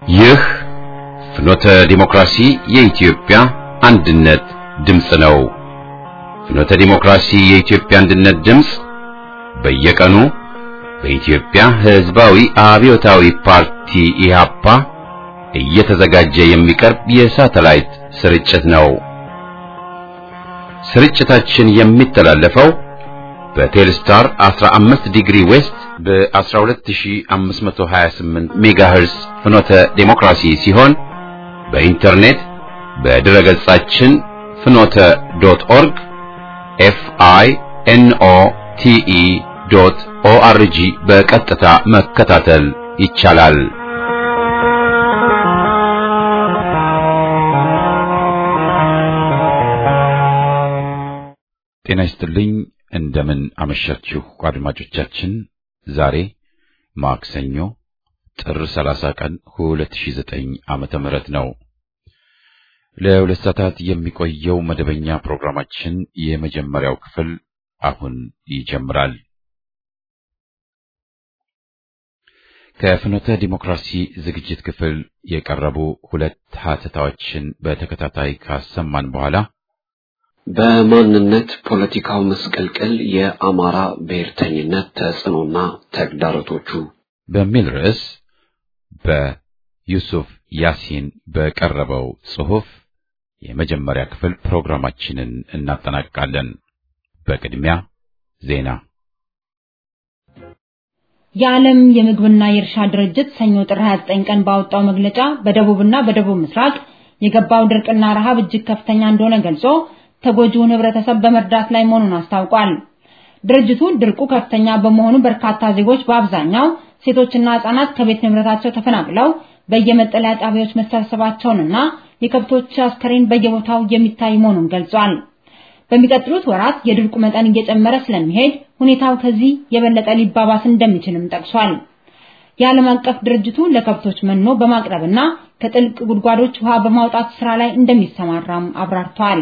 ይህ ፍኖተ ዲሞክራሲ የኢትዮጵያ አንድነት ድምፅ ነው። ፍኖተ ዲሞክራሲ የኢትዮጵያ አንድነት ድምፅ በየቀኑ በኢትዮጵያ ሕዝባዊ አብዮታዊ ፓርቲ ኢህአፓ እየተዘጋጀ የሚቀርብ የሳተላይት ስርጭት ነው። ስርጭታችን የሚተላለፈው በቴልስታር 15 ዲግሪ ዌስት በ12528 ሜጋሄርስ ፍኖተ ዴሞክራሲ ሲሆን በኢንተርኔት በድረ ገጻችን ፍኖተ ዶት ኦርግ ኤፍ አይ ኤን ኦ ቲ ኢ ዶት ኦ አር ጂ በቀጥታ መከታተል ይቻላል። ጤና ይስጥልኝ። እንደምን አመሻችሁ አድማጮቻችን። ዛሬ ማክሰኞ ጥር 30 ቀን 2009 ዓመተ ምህረት ነው። ለሁለት ሰዓታት የሚቆየው መደበኛ ፕሮግራማችን የመጀመሪያው ክፍል አሁን ይጀምራል። ከፍኖተ ዲሞክራሲ ዝግጅት ክፍል የቀረቡ ሁለት ሀተታዎችን በተከታታይ ካሰማን በኋላ በማንነት ፖለቲካው መስቀልቅል የአማራ ብሔርተኝነት ተጽዕኖና ተግዳሮቶቹ በሚል ርዕስ በዩሱፍ ያሲን በቀረበው ጽሑፍ የመጀመሪያ ክፍል ፕሮግራማችንን እናጠናቅቃለን። በቅድሚያ ዜና። የዓለም የምግብና የእርሻ ድርጅት ሰኞ ጥር 29 ቀን ባወጣው መግለጫ በደቡብና በደቡብ ምስራቅ የገባው ድርቅና ረሃብ እጅግ ከፍተኛ እንደሆነ ገልጾ ተጎጂውን ህብረተሰብ በመርዳት ላይ መሆኑን አስታውቋል። ድርጅቱ ድርቁ ከፍተኛ በመሆኑ በርካታ ዜጎች በአብዛኛው ሴቶችና ህጻናት ከቤት ንብረታቸው ተፈናቅለው በየመጠለያ ጣቢያዎች መሰብሰባቸውንና የከብቶች አስከሬን በየቦታው የሚታይ መሆኑን ገልጿል። በሚቀጥሉት ወራት የድርቁ መጠን እየጨመረ ስለሚሄድ ሁኔታው ከዚህ የበለጠ ሊባባስ እንደሚችልም ጠቅሷል። የዓለም አቀፍ ድርጅቱ ለከብቶች መኖ በማቅረብና ከጥልቅ ጉድጓዶች ውሃ በማውጣት ስራ ላይ እንደሚሰማራም አብራርተዋል።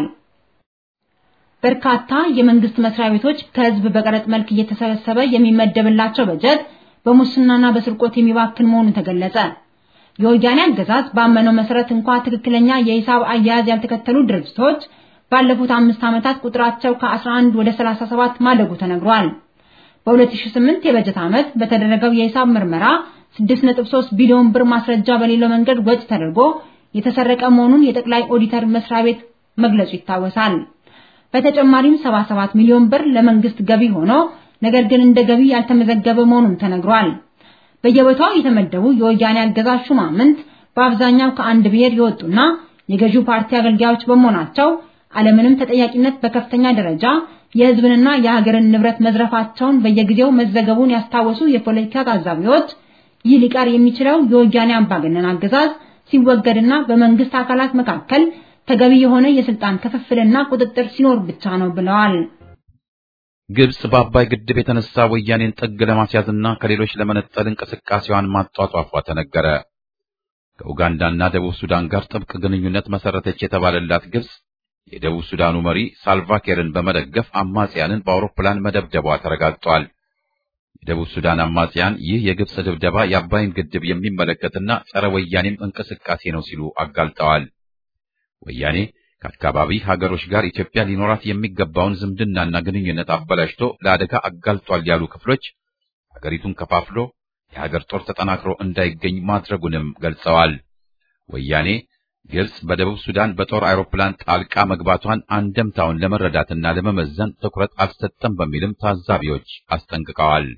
በርካታ የመንግስት መስሪያ ቤቶች ከህዝብ በቀረጥ መልክ እየተሰበሰበ የሚመደብላቸው በጀት በሙስናና በስርቆት የሚባክን መሆኑ ተገለጸ። የወያኔ አገዛዝ ባመነው መሰረት እንኳ ትክክለኛ የሂሳብ አያያዝ ያልተከተሉ ድርጅቶች ባለፉት አምስት ዓመታት ቁጥራቸው ከ11 ወደ 37 ማደጉ ተነግሯል። በ2008 የበጀት ዓመት በተደረገው የሂሳብ ምርመራ 6.3 ቢሊዮን ብር ማስረጃ በሌለው መንገድ ወጪ ተደርጎ የተሰረቀ መሆኑን የጠቅላይ ኦዲተር መስሪያ ቤት መግለጹ ይታወሳል። በተጨማሪም 77 ሚሊዮን ብር ለመንግስት ገቢ ሆኖ ነገር ግን እንደ ገቢ ያልተመዘገበ መሆኑን ተነግሯል። በየቦታው የተመደቡ የወያኔ አገዛዝ ሹማምንት በአብዛኛው ከአንድ ብሔር የወጡና የገዢው ፓርቲ አገልጋዮች በመሆናቸው አለምንም ተጠያቂነት በከፍተኛ ደረጃ የህዝብንና የሀገርን ንብረት መዝረፋቸውን በየጊዜው መዘገቡን ያስታወሱ የፖለቲካ ታዛቢዎች ይህ ሊቀር የሚችለው የወያኔ አምባገነን አገዛዝ ሲወገድና በመንግስት አካላት መካከል ተገቢ የሆነ የስልጣን ክፍፍልና ቁጥጥር ሲኖር ብቻ ነው ብለዋል። ግብጽ በአባይ ግድብ የተነሳ ወያኔን ጥግ ለማስያዝና ከሌሎች ለመነጠል እንቅስቃሴዋን ማጧጧፏ ተነገረ። ከኡጋንዳና ደቡብ ሱዳን ጋር ጥብቅ ግንኙነት መሰረተች የተባለላት ግብጽ የደቡብ ሱዳኑ መሪ ሳልቫኪርን በመደገፍ አማጽያንን በአውሮፕላን መደብደቧ ተረጋግጧል። የደቡብ ሱዳን አማጽያን ይህ የግብጽ ድብደባ የአባይን ግድብ የሚመለከትና ጸረ ወያኔም እንቅስቃሴ ነው ሲሉ አጋልጠዋል። ወያኔ ከአካባቢ ሀገሮች ጋር ኢትዮጵያ ሊኖራት የሚገባውን ዝምድናና ግንኙነት አበላሽቶ ለአደጋ አጋልጧል ያሉ ክፍሎች ሀገሪቱን ከፋፍሎ የሀገር ጦር ተጠናክሮ እንዳይገኝ ማድረጉንም ገልጸዋል። ወያኔ ግብጽ በደቡብ ሱዳን በጦር አውሮፕላን ጣልቃ መግባቷን አንደምታውን ለመረዳትና ለመመዘን ትኩረት አልሰጠም በሚልም ታዛቢዎች አስጠንቅቀዋል።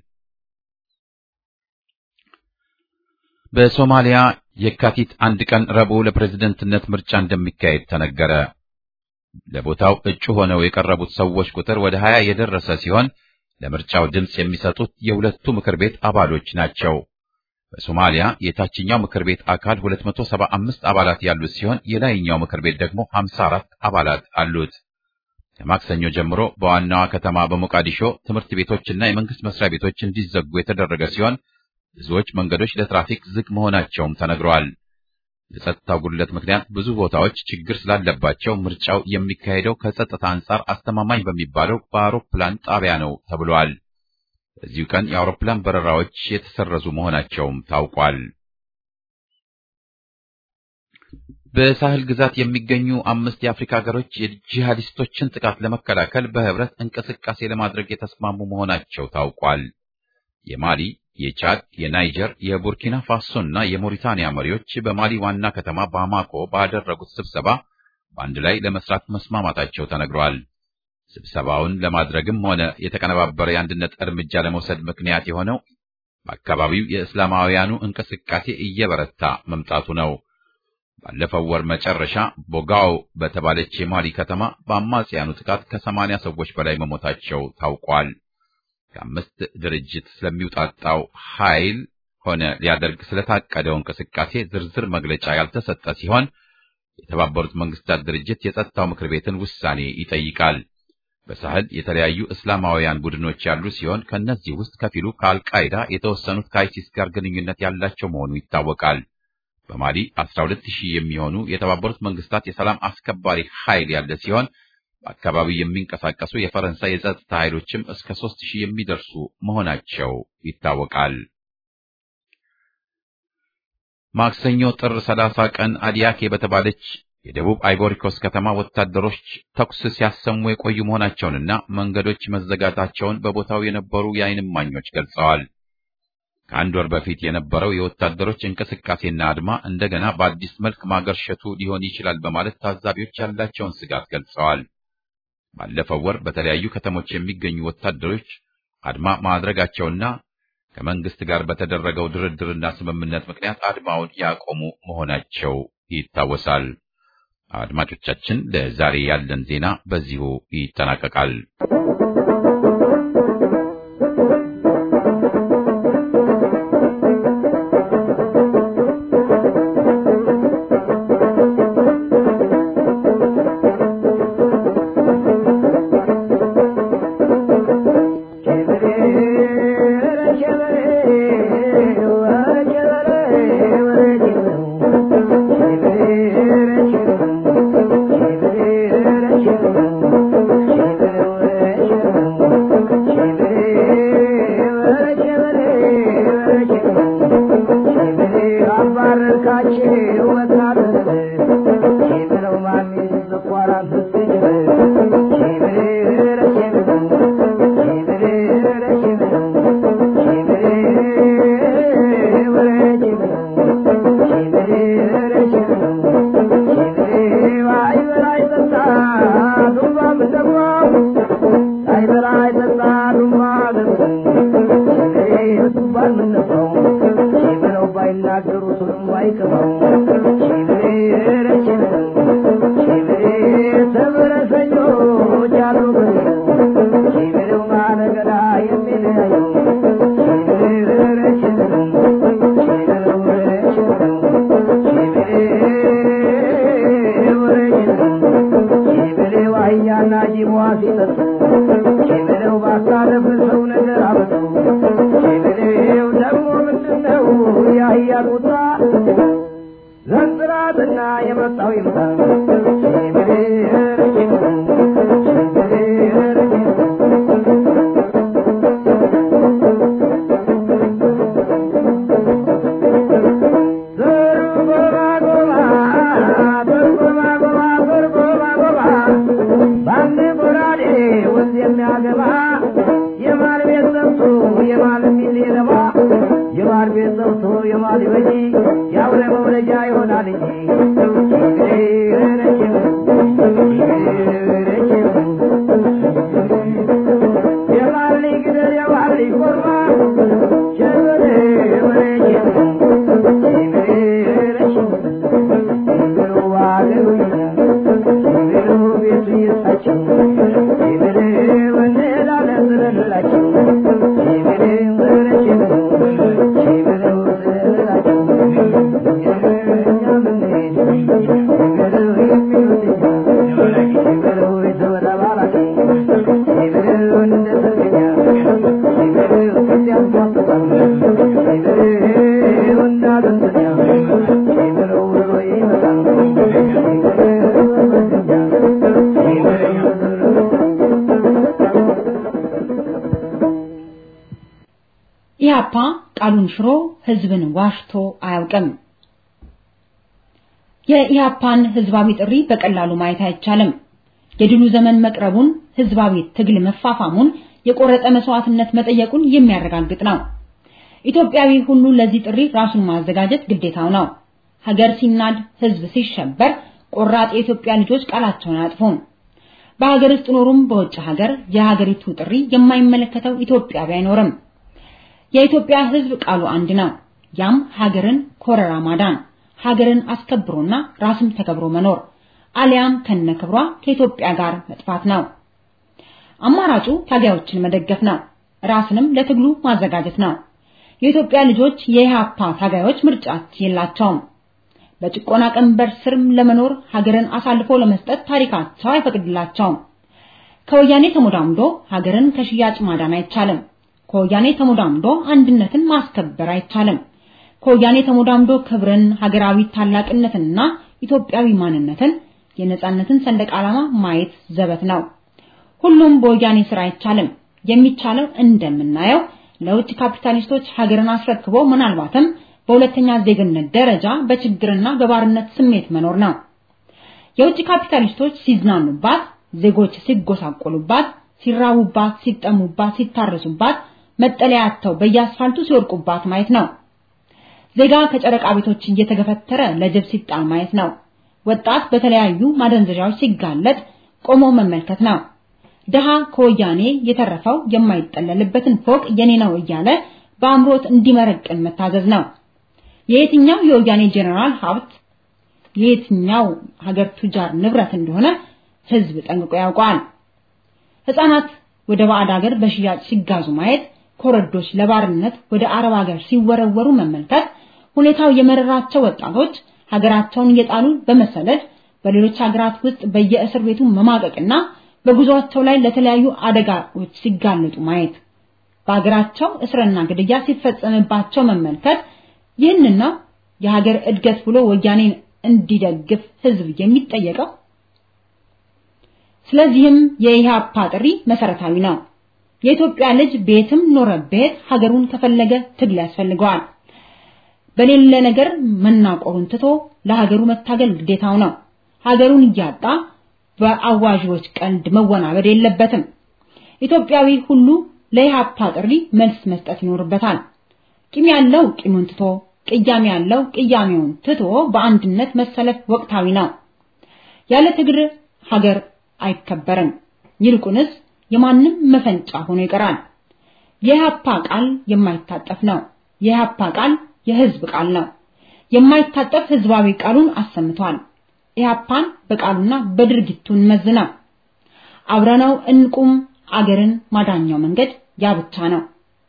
በሶማሊያ የካቲት አንድ ቀን ረቡዕ ለፕሬዝደንትነት ምርጫ እንደሚካሄድ ተነገረ። ለቦታው እጩ ሆነው የቀረቡት ሰዎች ቁጥር ወደ 20 የደረሰ ሲሆን ለምርጫው ድምፅ የሚሰጡት የሁለቱ ምክር ቤት አባሎች ናቸው። በሶማሊያ የታችኛው ምክር ቤት አካል 275 አባላት ያሉት ሲሆን የላይኛው ምክር ቤት ደግሞ 54 አባላት አሉት። ከማክሰኞ ጀምሮ በዋናዋ ከተማ በሞቃዲሾ ትምህርት ቤቶችና የመንግስት መስሪያ ቤቶች እንዲዘጉ የተደረገ ሲሆን ብዙዎች መንገዶች ለትራፊክ ዝግ መሆናቸውም ተነግረዋል። የጸጥታው ጉድለት ምክንያት ብዙ ቦታዎች ችግር ስላለባቸው ምርጫው የሚካሄደው ከጸጥታ አንጻር አስተማማኝ በሚባለው በአውሮፕላን ጣቢያ ነው ተብሏል። በዚሁ ቀን የአውሮፕላን በረራዎች የተሰረዙ መሆናቸውም ታውቋል። በሳህል ግዛት የሚገኙ አምስት የአፍሪካ ሀገሮች የጂሃዲስቶችን ጥቃት ለመከላከል በህብረት እንቅስቃሴ ለማድረግ የተስማሙ መሆናቸው ታውቋል። የማሊ፣ የቻድ፣ የናይጀር፣ የቡርኪና ፋሶና የሞሪታንያ መሪዎች በማሊ ዋና ከተማ ባማኮ ባደረጉት ስብሰባ በአንድ ላይ ለመስራት መስማማታቸው ተነግሯል። ስብሰባውን ለማድረግም ሆነ የተቀነባበረ የአንድነት እርምጃ ለመውሰድ ምክንያት የሆነው በአካባቢው የእስላማውያኑ እንቅስቃሴ እየበረታ መምጣቱ ነው። ባለፈው ወር መጨረሻ ቦጋው በተባለች የማሊ ከተማ በአማጽያኑ ጥቃት ከሰማንያ ሰዎች በላይ መሞታቸው ታውቋል። ከአምስት ድርጅት ስለሚውጣጣው ኃይል ሆነ ሊያደርግ ስለታቀደው እንቅስቃሴ ዝርዝር መግለጫ ያልተሰጠ ሲሆን የተባበሩት መንግስታት ድርጅት የጸጥታው ምክር ቤትን ውሳኔ ይጠይቃል። በሳህል የተለያዩ እስላማውያን ቡድኖች ያሉ ሲሆን ከእነዚህ ውስጥ ከፊሉ ከአልቃይዳ የተወሰኑት ከአይሲስ ጋር ግንኙነት ያላቸው መሆኑ ይታወቃል። በማሊ 12 ሺህ የሚሆኑ የተባበሩት መንግስታት የሰላም አስከባሪ ኃይል ያለ ሲሆን በአካባቢው የሚንቀሳቀሱ የፈረንሳይ የጸጥታ ኃይሎችም እስከ 3 ሺህ የሚደርሱ መሆናቸው ይታወቃል። ማክሰኞ ጥር 30 ቀን አዲያኬ በተባለች የደቡብ አይቮሪኮስ ከተማ ወታደሮች ተኩስ ሲያሰሙ የቆዩ መሆናቸውንና መንገዶች መዘጋታቸውን በቦታው የነበሩ የዓይን እማኞች ገልጸዋል። ከአንድ ወር በፊት የነበረው የወታደሮች እንቅስቃሴና አድማ እንደገና በአዲስ መልክ ማገርሸቱ ሊሆን ይችላል በማለት ታዛቢዎች ያላቸውን ስጋት ገልጸዋል። ባለፈው ወር በተለያዩ ከተሞች የሚገኙ ወታደሮች አድማ ማድረጋቸውና ከመንግስት ጋር በተደረገው ድርድርና ስምምነት ምክንያት አድማውን ያቆሙ መሆናቸው ይታወሳል። አድማጮቻችን፣ ለዛሬ ያለን ዜና በዚሁ ይጠናቀቃል። ኢህአፓ ቃሉን ሽሮ ህዝብን ዋሽቶ አያውቅም። የኢህአፓን ህዝባዊ ጥሪ በቀላሉ ማየት አይቻልም። የድሉ ዘመን መቅረቡን፣ ህዝባዊ ትግል መፋፋሙን፣ የቆረጠ መስዋዕትነት መጠየቁን የሚያረጋግጥ ነው። ኢትዮጵያዊ ሁሉ ለዚህ ጥሪ ራሱን ማዘጋጀት ግዴታው ነው። ሀገር ሲናድ፣ ህዝብ ሲሸበር ቆራጥ የኢትዮጵያ ልጆች ቃላቸውን አያጥፉም። በሀገር ውስጥ ኖሩም በውጭ ሀገር የሀገሪቱ ጥሪ የማይመለከተው ኢትዮጵያዊ አይኖርም። የኢትዮጵያ ህዝብ ቃሉ አንድ ነው። ያም ሀገርን ኮረራ ማዳን፣ ሀገርን አስከብሮና ራስም ተከብሮ መኖር አሊያም ከነክብሯ ከኢትዮጵያ ጋር መጥፋት ነው። አማራጩ ታጋዮችን መደገፍ ነው። ራስንም ለትግሉ ማዘጋጀት ነው። የኢትዮጵያ ልጆች የኢህአፓ ታጋዮች ምርጫ የላቸውም። በጭቆና ቀንበር ስርም ለመኖር ሀገርን አሳልፎ ለመስጠት ታሪካቸው አይፈቅድላቸውም። ከወያኔ ተሞዳምዶ ሀገርን ከሽያጭ ማዳን አይቻልም። ከወያኔ ተሞዳምዶ አንድነትን ማስከበር አይቻልም። ከወያኔ ተሞዳምዶ ክብርን፣ ሀገራዊ ታላቅነትንና ኢትዮጵያዊ ማንነትን፣ የነጻነትን ሰንደቅ ዓላማ ማየት ዘበት ነው። ሁሉም በወያኔ ስራ አይቻልም። የሚቻለው እንደምናየው ለውጭ ካፒታሊስቶች ሀገርን አስረክቦ ምናልባትም በሁለተኛ ዜግነት ደረጃ በችግርና በባርነት ስሜት መኖር ነው። የውጭ ካፒታሊስቶች ሲዝናኑባት፣ ዜጎች ሲጎሳቆሉባት፣ ሲራቡባት፣ ሲጠሙባት፣ ሲታረሱባት፣ መጠለያ አጥተው በየአስፋልቱ ሲወድቁባት ማየት ነው። ዜጋ ከጨረቃ ቤቶች እየተገፈተረ ለጅብ ሲጣል ማየት ነው። ወጣት በተለያዩ ማደንዘዣዎች ሲጋለጥ ቆሞ መመልከት ነው። ድሃ ከወያኔ የተረፈው የማይጠለልበትን ፎቅ የኔ ነው እያለ በአምሮት እንዲመረቅን መታዘዝ ነው። የየትኛው የወያኔ ጄኔራል ሀብት የየትኛው ሀገር ቱጃር ንብረት እንደሆነ ህዝብ ጠንቅቆ ያውቀዋል። ህፃናት ወደ ባዕድ ሀገር በሽያጭ ሲጋዙ ማየት፣ ኮረዶች ለባርነት ወደ አረብ ሀገር ሲወረወሩ መመልከት፣ ሁኔታው የመረራቸው ወጣቶች ሀገራቸውን እየጣሉ በመሰደድ በሌሎች ሀገራት ውስጥ በየእስር ቤቱ መማቀቅና በጉዟቸው ላይ ለተለያዩ አደጋዎች ሲጋለጡ ማየት፣ በሀገራቸው እስርና ግድያ ሲፈጸምባቸው መመልከት ይህንን ነው የሀገር እድገት ብሎ ወያኔን እንዲደግፍ ህዝብ የሚጠየቀው። ስለዚህም የኢህአፓ ጥሪ መሰረታዊ ነው። የኢትዮጵያ ልጅ ቤትም ኖረ ቤት ሀገሩን ከፈለገ ትግል ያስፈልገዋል። በሌለ ነገር መናቆሩን ትቶ ለሀገሩ መታገል ግዴታው ነው። ሀገሩን እያጣ በአዋዦች ቀልድ መወናበድ የለበትም። ኢትዮጵያዊ ሁሉ ለኢህአፓ ጥሪ መልስ መስጠት ይኖርበታል። ቂም ያለው ቂሙን ትቶ ቅያሜ ያለው ቅያሜውን ትቶ በአንድነት መሰለፍ ወቅታዊ ነው። ያለ ትግል ሀገር አይከበርም። ይልቁንስ የማንም መፈንጫ ሆኖ ይቀራል። የኢህአፓ ቃል የማይታጠፍ ነው። የኢህአፓ ቃል የህዝብ ቃል ነው። የማይታጠፍ ህዝባዊ ቃሉን አሰምቷል። ኢህአፓን በቃሉና በድርጊቱ እንመዝነው። አብረነው እንቁም። አገርን ማዳኛው መንገድ ያ ብቻ ነው።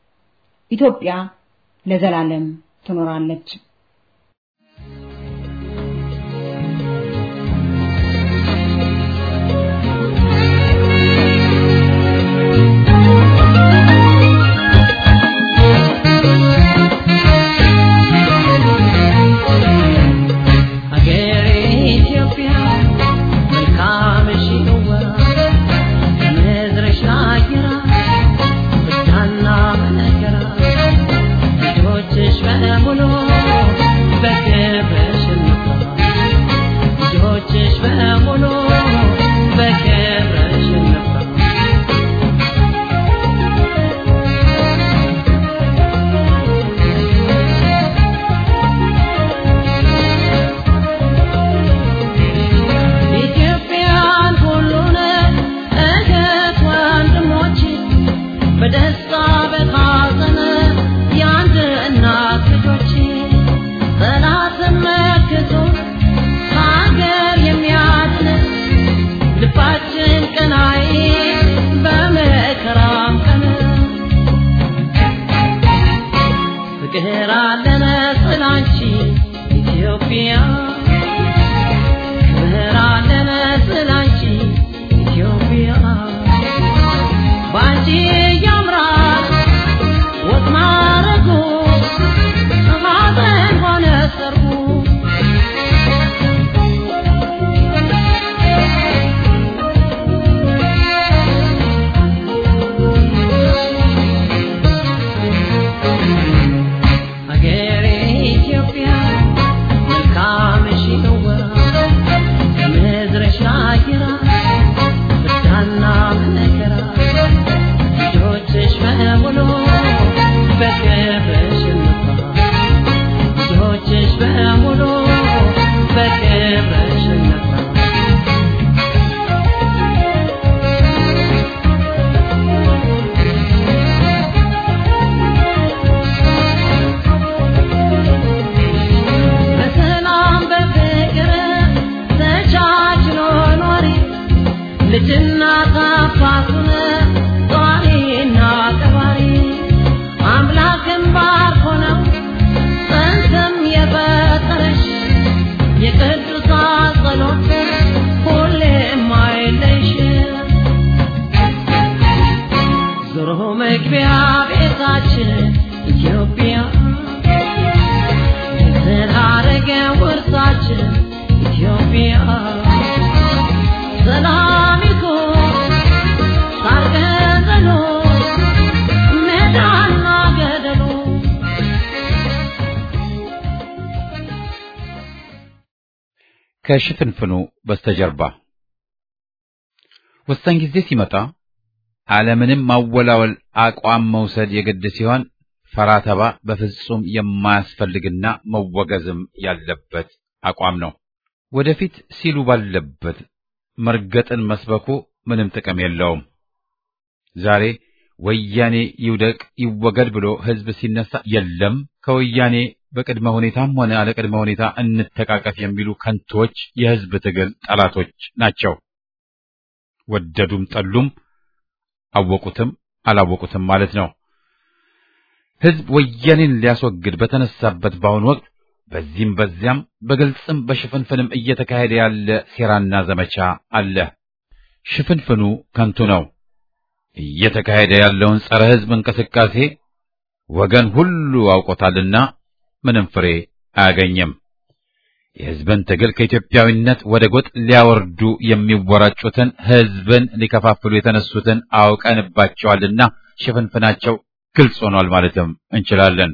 ኢትዮጵያ ለዘላለም ትኖራለች። Ethiopia, welcome. አርገን ውርሳችን ኢትዮጵያ ሰላም ይሁን ሳር ቅጠሉ ሜዳና ገደሉ ከሽፍንፍኑ በስተጀርባ ወሳኝ ጊዜ ሲመጣ ዓለምንም ማወላወል አቋም መውሰድ የግድ ሲሆን ፈራተባ በፍጹም የማያስፈልግና መወገዝም ያለበት አቋም ነው። ወደፊት ሲሉ ባለበት መርገጥን መስበኩ ምንም ጥቅም የለውም። ዛሬ ወያኔ ይውደቅ ይወገድ ብሎ ሕዝብ ሲነሳ የለም ከወያኔ በቅድመ ሁኔታም ሆነ አለ ቅድመ ሁኔታ እንተቃቀፍ የሚሉ ከንቶች የሕዝብ ትግል ጠላቶች ናቸው። ወደዱም ጠሉም አወቁትም አላወቁትም ማለት ነው። ሕዝብ ወያኔን ሊያስወግድ በተነሳበት በአሁኑ ወቅት በዚህም በዚያም በግልጽም በሽፍንፍንም እየተካሄደ ያለ ሴራና ዘመቻ አለ። ሽፍንፍኑ ከንቱ ነው። እየተካሄደ ያለውን ጸረ ሕዝብ እንቅስቃሴ ወገን ሁሉ አውቆታልና ምንም ፍሬ አያገኝም። የሕዝብን ትግል ከኢትዮጵያዊነት ወደ ጎጥ ሊያወርዱ የሚወራጩትን ሕዝብን ሊከፋፍሉ የተነሱትን አውቀንባቸዋልና ሽፍንፍናቸው ግልጽ ሆኗል ማለትም እንችላለን።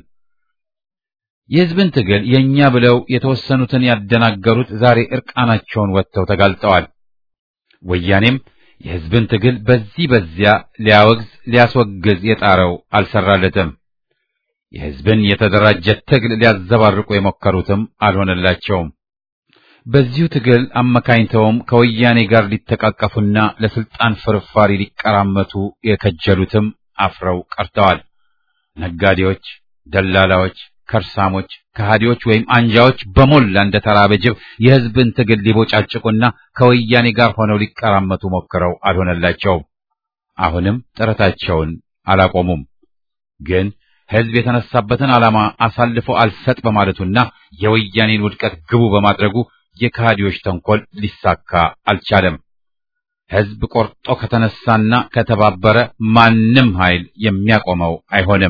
የሕዝብን ትግል የእኛ ብለው የተወሰኑትን ያደናገሩት ዛሬ ዕርቃናቸውን ወጥተው ተጋልጠዋል። ወያኔም የሕዝብን ትግል በዚህ በዚያ ሊያወግዝ ሊያስወግዝ የጣረው አልሰራለትም። የሕዝብን የተደራጀ ትግል ሊያዘባርቁ የሞከሩትም አልሆነላቸውም። በዚሁ ትግል አመካኝተውም ከወያኔ ጋር ሊተቃቀፉና ለስልጣን ፍርፋሪ ሊቀራመቱ የከጀሉትም አፍረው ቀርተዋል። ነጋዴዎች፣ ደላላዎች፣ ከርሳሞች፣ ከሃዲዎች ወይም አንጃዎች በሞላ እንደ ተራበ ጅብ የሕዝብን ትግል ሊቦጫጭቁና ከወያኔ ጋር ሆነው ሊቀራመቱ ሞክረው አልሆነላቸውም። አሁንም ጥረታቸውን አላቆሙም። ግን ሕዝብ የተነሳበትን ዓላማ አሳልፎ አልሰጥ በማለቱና የወያኔን ውድቀት ግቡ በማድረጉ የከሃዲዎች ተንኮል ሊሳካ አልቻለም። ሕዝብ ቆርጦ ከተነሳና ከተባበረ ማንም ኃይል የሚያቆመው አይሆንም።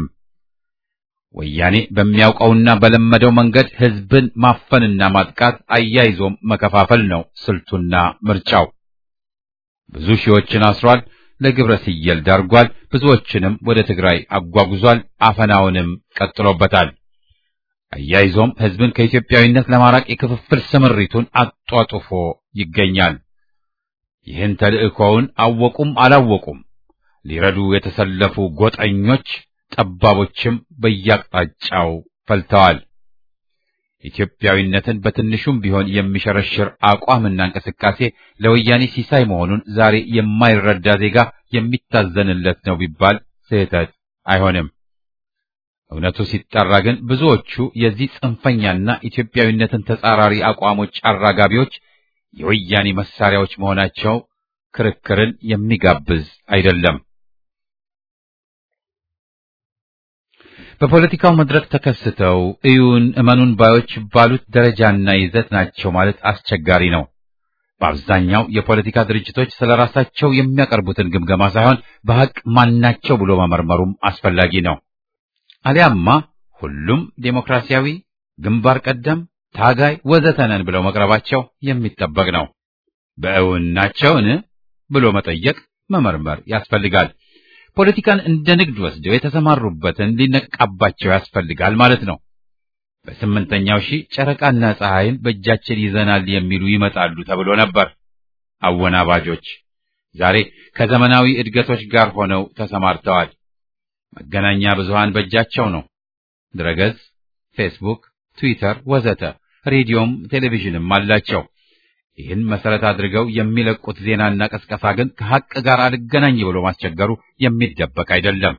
ወያኔ በሚያውቀውና በለመደው መንገድ ሕዝብን ማፈንና ማጥቃት አያይዞም መከፋፈል ነው ስልቱና ምርጫው። ብዙ ሺዎችን አስሯል። ለግብረ ሲየል ዳርጓል። ብዙዎችንም ወደ ትግራይ አጓጉዟል። አፈናውንም ቀጥሎበታል። አያይዞም ሕዝብን ከኢትዮጵያዊነት ለማራቅ የክፍፍል ስምሪቱን አጧጡፎ ይገኛል። ይህን ተልእኮውን አወቁም አላወቁም ሊረዱ የተሰለፉ ጎጠኞች፣ ጠባቦችም በየአቅጣጫው ፈልተዋል። ኢትዮጵያዊነትን በትንሹም ቢሆን የሚሸረሽር አቋምና እንቅስቃሴ ለወያኔ ሲሳይ መሆኑን ዛሬ የማይረዳ ዜጋ የሚታዘንለት ነው ቢባል ስህተት አይሆንም። እውነቱ ሲጠራ ግን ብዙዎቹ የዚህ ጽንፈኛና ኢትዮጵያዊነትን ተጻራሪ አቋሞች አራጋቢዎች የወያኔ መሳሪያዎች መሆናቸው ክርክርን የሚጋብዝ አይደለም። በፖለቲካው መድረክ ተከስተው እዩን እመኑን ባዮች ባሉት ደረጃና ይዘት ናቸው ማለት አስቸጋሪ ነው። በአብዛኛው የፖለቲካ ድርጅቶች ስለ ራሳቸው የሚያቀርቡትን ግምገማ ሳይሆን በሐቅ ማናቸው ብሎ መመርመሩም አስፈላጊ ነው። አሊያማ ሁሉም ዴሞክራሲያዊ፣ ግንባር ቀደም፣ ታጋይ ወዘተ ነን ብለው መቅረባቸው የሚጠበቅ ነው። በእውን ናቸውን ብሎ መጠየቅ መመርመር ያስፈልጋል። ፖለቲካን እንደ ንግድ ወስደው የተሰማሩበትን ሊነቃባቸው ያስፈልጋል ማለት ነው። በስምንተኛው ሺህ ጨረቃና ፀሐይን በእጃችን ይዘናል የሚሉ ይመጣሉ ተብሎ ነበር። አወናባጆች ዛሬ ከዘመናዊ እድገቶች ጋር ሆነው ተሰማርተዋል። መገናኛ ብዙሃን በእጃቸው ነው። ድረገጽ፣ ፌስቡክ፣ ትዊተር ወዘተ፣ ሬዲዮም ቴሌቪዥንም አላቸው። ይህን መሰረት አድርገው የሚለቁት ዜናና ቀስቀሳ ግን ከሐቅ ጋር አልገናኝ ብሎ ማስቸገሩ የሚደበቅ አይደለም።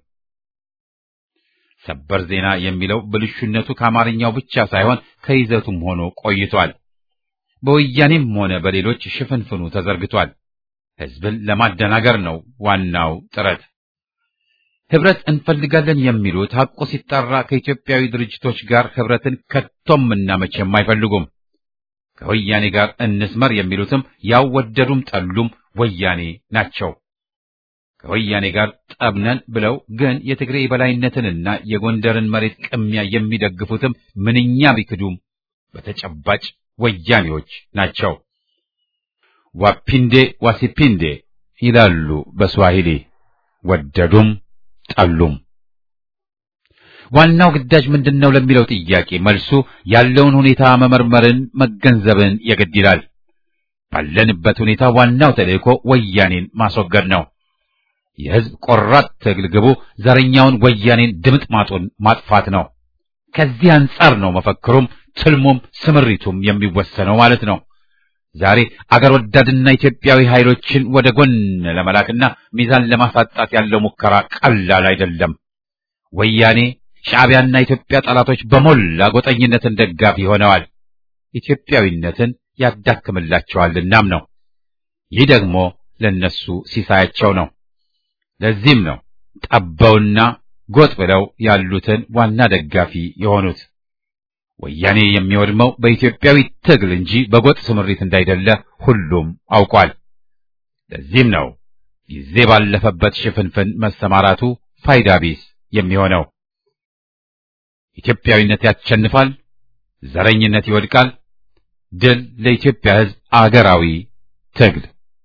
ሰበር ዜና የሚለው ብልሹነቱ ከአማርኛው ብቻ ሳይሆን ከይዘቱም ሆኖ ቆይቷል። በወያኔም ሆነ በሌሎች ሽፍንፍኑ ተዘርግቷል። ሕዝብን ለማደናገር ነው ዋናው ጥረት። ህብረት እንፈልጋለን የሚሉት ሐቁ ሲጣራ ከኢትዮጵያዊ ድርጅቶች ጋር ህብረትን ከቶም እና መቼም አይፈልጉም። ከወያኔ ጋር እንስመር የሚሉትም ያው ወደዱም ጠሉም ወያኔ ናቸው። ከወያኔ ጋር ጠብነን ብለው ግን የትግሬ የበላይነትንና የጎንደርን መሬት ቅሚያ የሚደግፉትም ምንኛ ቢክዱም በተጨባጭ ወያኔዎች ናቸው። ዋፒንዴ ዋሲፒንዴ ይላሉ በስዋሂሊ ወደዱም ጠሉም። ዋናው ግዳጅ ምንድነው ለሚለው ጥያቄ መልሱ ያለውን ሁኔታ መመርመርን መገንዘብን የግድ ይላል። ባለንበት ሁኔታ ዋናው ተልእኮ ወያኔን ማስወገድ ነው። የህዝብ ቆራጥ ትግል ግቡ ዘረኛውን ወያኔን ድምጥማጡን ማጥፋት ነው። ከዚህ አንጻር ነው መፈክሩም ትልሙም ስምሪቱም የሚወሰነው ማለት ነው። ዛሬ አገር ወዳድና ኢትዮጵያዊ ኃይሎችን ወደ ጎን ለመላክና ሚዛን ለማሳጣት ያለው ሙከራ ቀላል አይደለም። ወያኔ ሻዕቢያና ኢትዮጵያ ጠላቶች በሞላ ጎጠኝነትን ደጋፊ ሆነዋል። ኢትዮጵያዊነትን ያዳክምላቸዋልናም ነው። ይህ ደግሞ ለነሱ ሲሳያቸው ነው። ለዚህም ነው ጠበውና ጎጥ ብለው ያሉትን ዋና ደጋፊ የሆኑት። ወያኔ የሚወድመው በኢትዮጵያዊ ትግል እንጂ በጎጥ ስምሪት እንዳይደለ ሁሉም አውቋል። ለዚህም ነው ጊዜ ባለፈበት ሽፍንፍን መሰማራቱ ፋይዳ ቢስ የሚሆነው። ኢትዮጵያዊነት ያሸንፋል፣ ዘረኝነት ይወድቃል። ድል ለኢትዮጵያ ሕዝብ አገራዊ ትግል።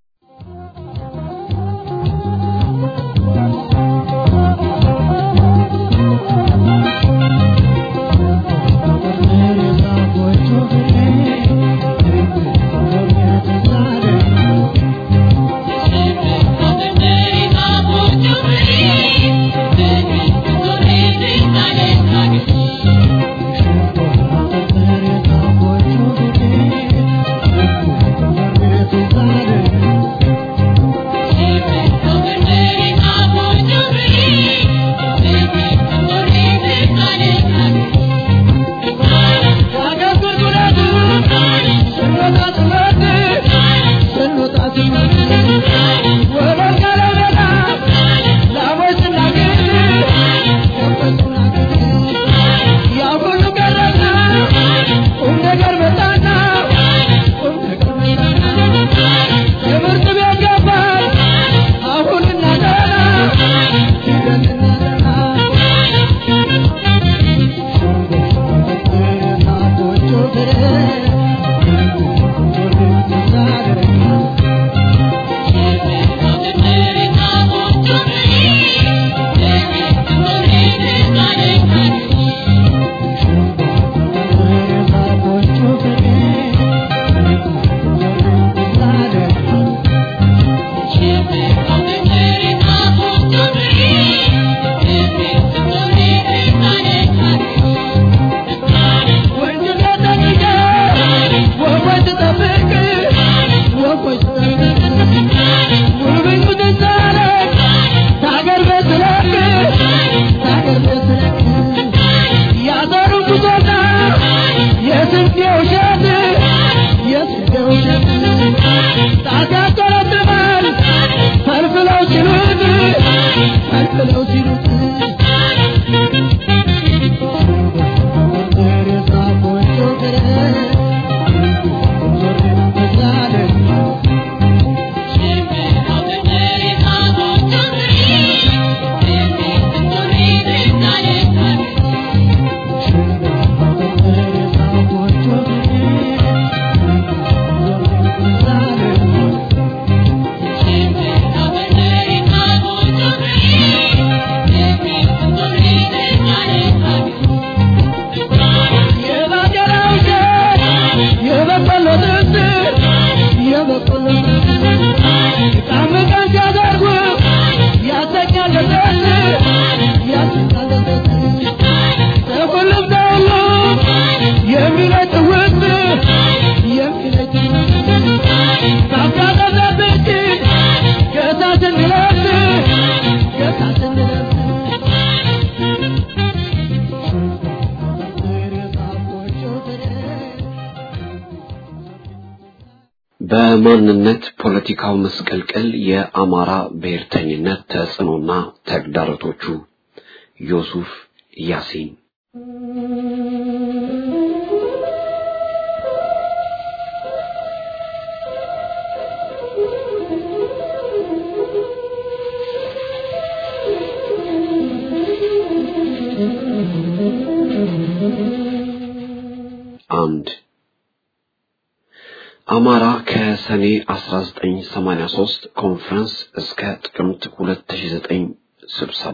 በማንነት ፖለቲካው መስቀልቅል የአማራ ብሔርተኝነት ተጽዕኖና ተግዳሮቶቹ ዮሱፍ ያሲን አንድ አማራ ከሰኔ 1983 ኮንፈረንስ እስከ ጥቅምት 2009 ስብሰባ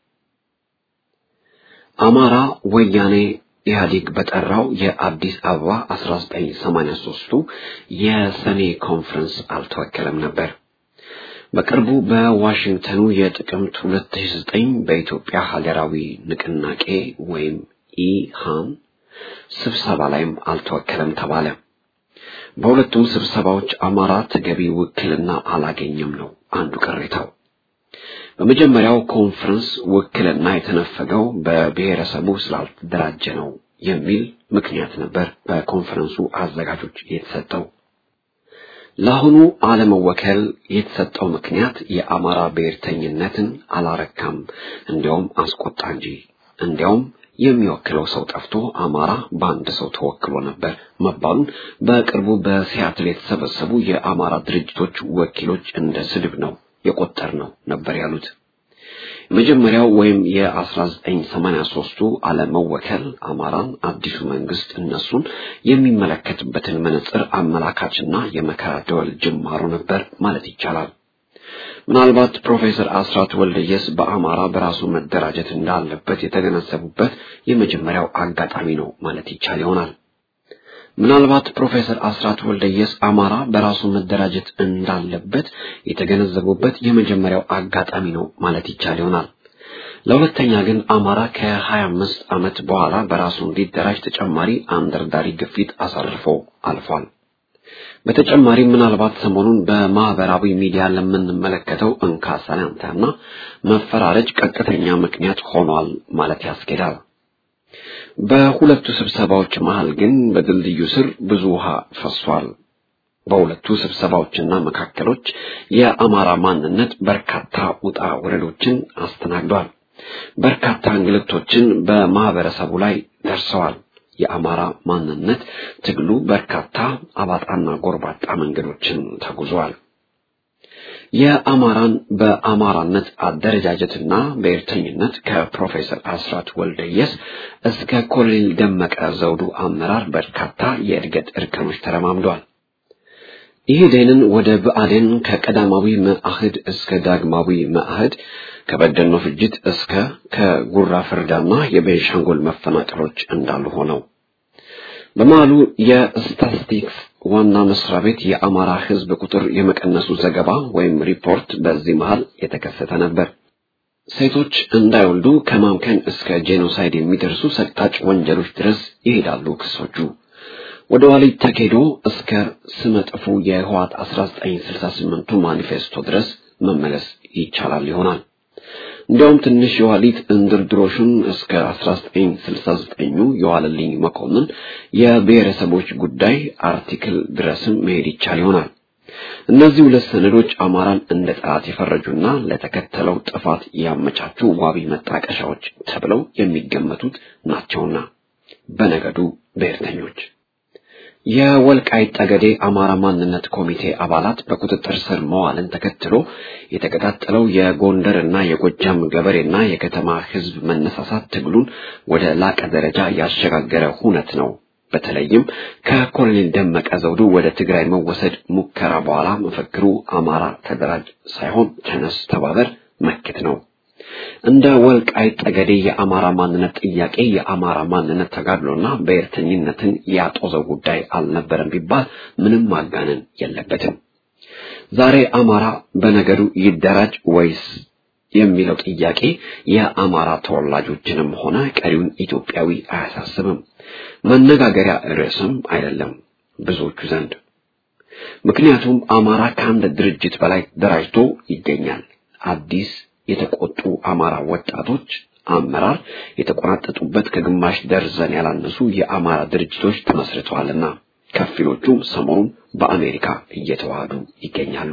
አማራ ወያኔ ኢህአዴግ በጠራው የአዲስ አበባ 1983ቱ የሰኔ ኮንፈረንስ አልተወከለም ነበር። በቅርቡ በዋሽንግተኑ የጥቅምት 2009 በኢትዮጵያ ሀገራዊ ንቅናቄ ወይም ኢሃን ስብሰባ ላይም አልተወከለም ተባለ። በሁለቱም ስብሰባዎች አማራ ተገቢ ውክልና አላገኘም ነው አንዱ ቅሬታው። በመጀመሪያው ኮንፈረንስ ውክልና የተነፈገው በብሔረሰቡ ስላልተደራጀ ነው የሚል ምክንያት ነበር በኮንፈረንሱ አዘጋጆች የተሰጠው። ለአሁኑ አለመወከል የተሰጠው ምክንያት የአማራ ብሔርተኝነትን አላረካም፣ እንዲያውም አስቆጣ እንጂ እንዲያውም የሚወክለው ሰው ጠፍቶ አማራ በአንድ ሰው ተወክሎ ነበር መባሉን በቅርቡ በሲያትል የተሰበሰቡ የአማራ ድርጅቶች ወኪሎች እንደ ስድብ ነው የቆጠር ነው ነበር ያሉት። የመጀመሪያው ወይም የ1983ቱ አለመወከል አማራን አዲሱ መንግስት እነሱን የሚመለከትበትን መነጽር አመላካችና የመከራ ደወል ጅማሮ ነበር ማለት ይቻላል። ምናልባት ፕሮፌሰር አስራት ወልደየስ በአማራ በራሱ መደራጀት እንዳለበት የተገነዘቡበት የመጀመሪያው አጋጣሚ ነው ማለት ይቻል ይሆናል። ምናልባት ፕሮፌሰር አስራት ወልደየስ አማራ በራሱ መደራጀት እንዳለበት የተገነዘቡበት የመጀመሪያው አጋጣሚ ነው ማለት ይቻል ይሆናል። ለሁለተኛ ግን አማራ ከ25 ዓመት በኋላ በራሱ እንዲደራጅ ተጨማሪ አንደርዳሪ ግፊት አሳርፎ አልፏል። በተጨማሪም ምናልባት ሰሞኑን በማህበራዊ ሚዲያ ለምንመለከተው እንካ ሰላምታና መፈራረጅ ቀጥተኛ ምክንያት ሆኗል ማለት ያስኬዳል። በሁለቱ ስብሰባዎች መሃል ግን በድልድዩ ስር ብዙ ውሃ ፈሷል። በሁለቱ ስብሰባዎችና መካከሎች የአማራ ማንነት በርካታ ውጣ ውረዶችን አስተናግዷል። በርካታ እንግልቶችን በማህበረሰቡ ላይ ደርሰዋል። የአማራ ማንነት ትግሉ በርካታ አባጣና ጎርባጣ መንገዶችን ተጉዟል። የአማራን በአማራነት አደረጃጀትና ብሔርተኝነት ከፕሮፌሰር አስራት ወልደየስ እስከ ኮሎኔል ደመቀ ዘውዱ አመራር በርካታ የእድገት እርከኖች ተረማምዷል። ኢህዴንን ወደ ብአዴን ከቀዳማዊ መአህድ እስከ ዳግማዊ መአህድ ከበደኖ ፍጅት እስከ ከጉራ ፍርዳና የቤንሻንጉል መፈናቀሎች እንዳሉ ሆነው በመሃሉ የስታቲስቲክስ ዋና መስሪያ ቤት የአማራ ሕዝብ ቁጥር የመቀነሱ ዘገባ ወይም ሪፖርት በዚህ መሃል የተከሰተ ነበር። ሴቶች እንዳይወልዱ ከማምከን እስከ ጄኖሳይድ የሚደርሱ ሰቅጣጭ ወንጀሎች ድረስ ይሄዳሉ ክሶቹ። ወደ ኋሊት ተኬዶ እስከ ስመጥፉ የህዋት 1968ቱ ማኒፌስቶ ድረስ መመለስ ይቻላል ይሆናል። እንዲያውም ትንሽ የኋሊት እንድርድሮሹን እስከ 1969ኙ የዋለልኝ መኮንን የብሔረሰቦች ጉዳይ አርቲክል ድረስም መሄድ ይቻል ይሆናል። እነዚህ ሁለት ሰነዶች አማራን እንደ ጠላት የፈረጁና ለተከተለው ጥፋት ያመቻቹ ዋቢ መጣቀሻዎች ተብለው የሚገመቱት ናቸውና በነገዱ ብሔርተኞች የወልቃይት ጠገዴ አማራ ማንነት ኮሚቴ አባላት በቁጥጥር ስር መዋልን ተከትሎ የተቀጣጠለው የጎንደርና የጎጃም ገበሬና የከተማ ሕዝብ መነሳሳት ትግሉን ወደ ላቀ ደረጃ ያሸጋገረ ሁነት ነው። በተለይም ከኮሎኔል ደመቀ ዘውዱ ወደ ትግራይ መወሰድ ሙከራ በኋላ መፈክሩ አማራ ተደራጅ ሳይሆን ተነስ፣ ተባበር፣ መክት ነው። እንደ ወልቃይት ጠገዴ የአማራ ማንነት ጥያቄ የአማራ ማንነት ተጋድሎና ብሔርተኝነትን ያጦዘው ጉዳይ አልነበረም ቢባል ምንም ማጋነን የለበትም። ዛሬ አማራ በነገዱ ይደራጅ ወይስ የሚለው ጥያቄ የአማራ ተወላጆችንም ሆነ ቀሪውን ኢትዮጵያዊ አያሳስብም፣ መነጋገሪያ ርዕስም አይደለም ብዙዎቹ ዘንድ። ምክንያቱም አማራ ከአንድ ድርጅት በላይ ደራጅቶ ይገኛል። አዲስ የተቆጡ አማራ ወጣቶች አመራር የተቆናጠጡበት ከግማሽ ደርዘን ያላነሱ የአማራ ድርጅቶች ተመስርተዋልና ከፊሎቹም ሰሞኑን በአሜሪካ እየተዋሃዱ ይገኛሉ።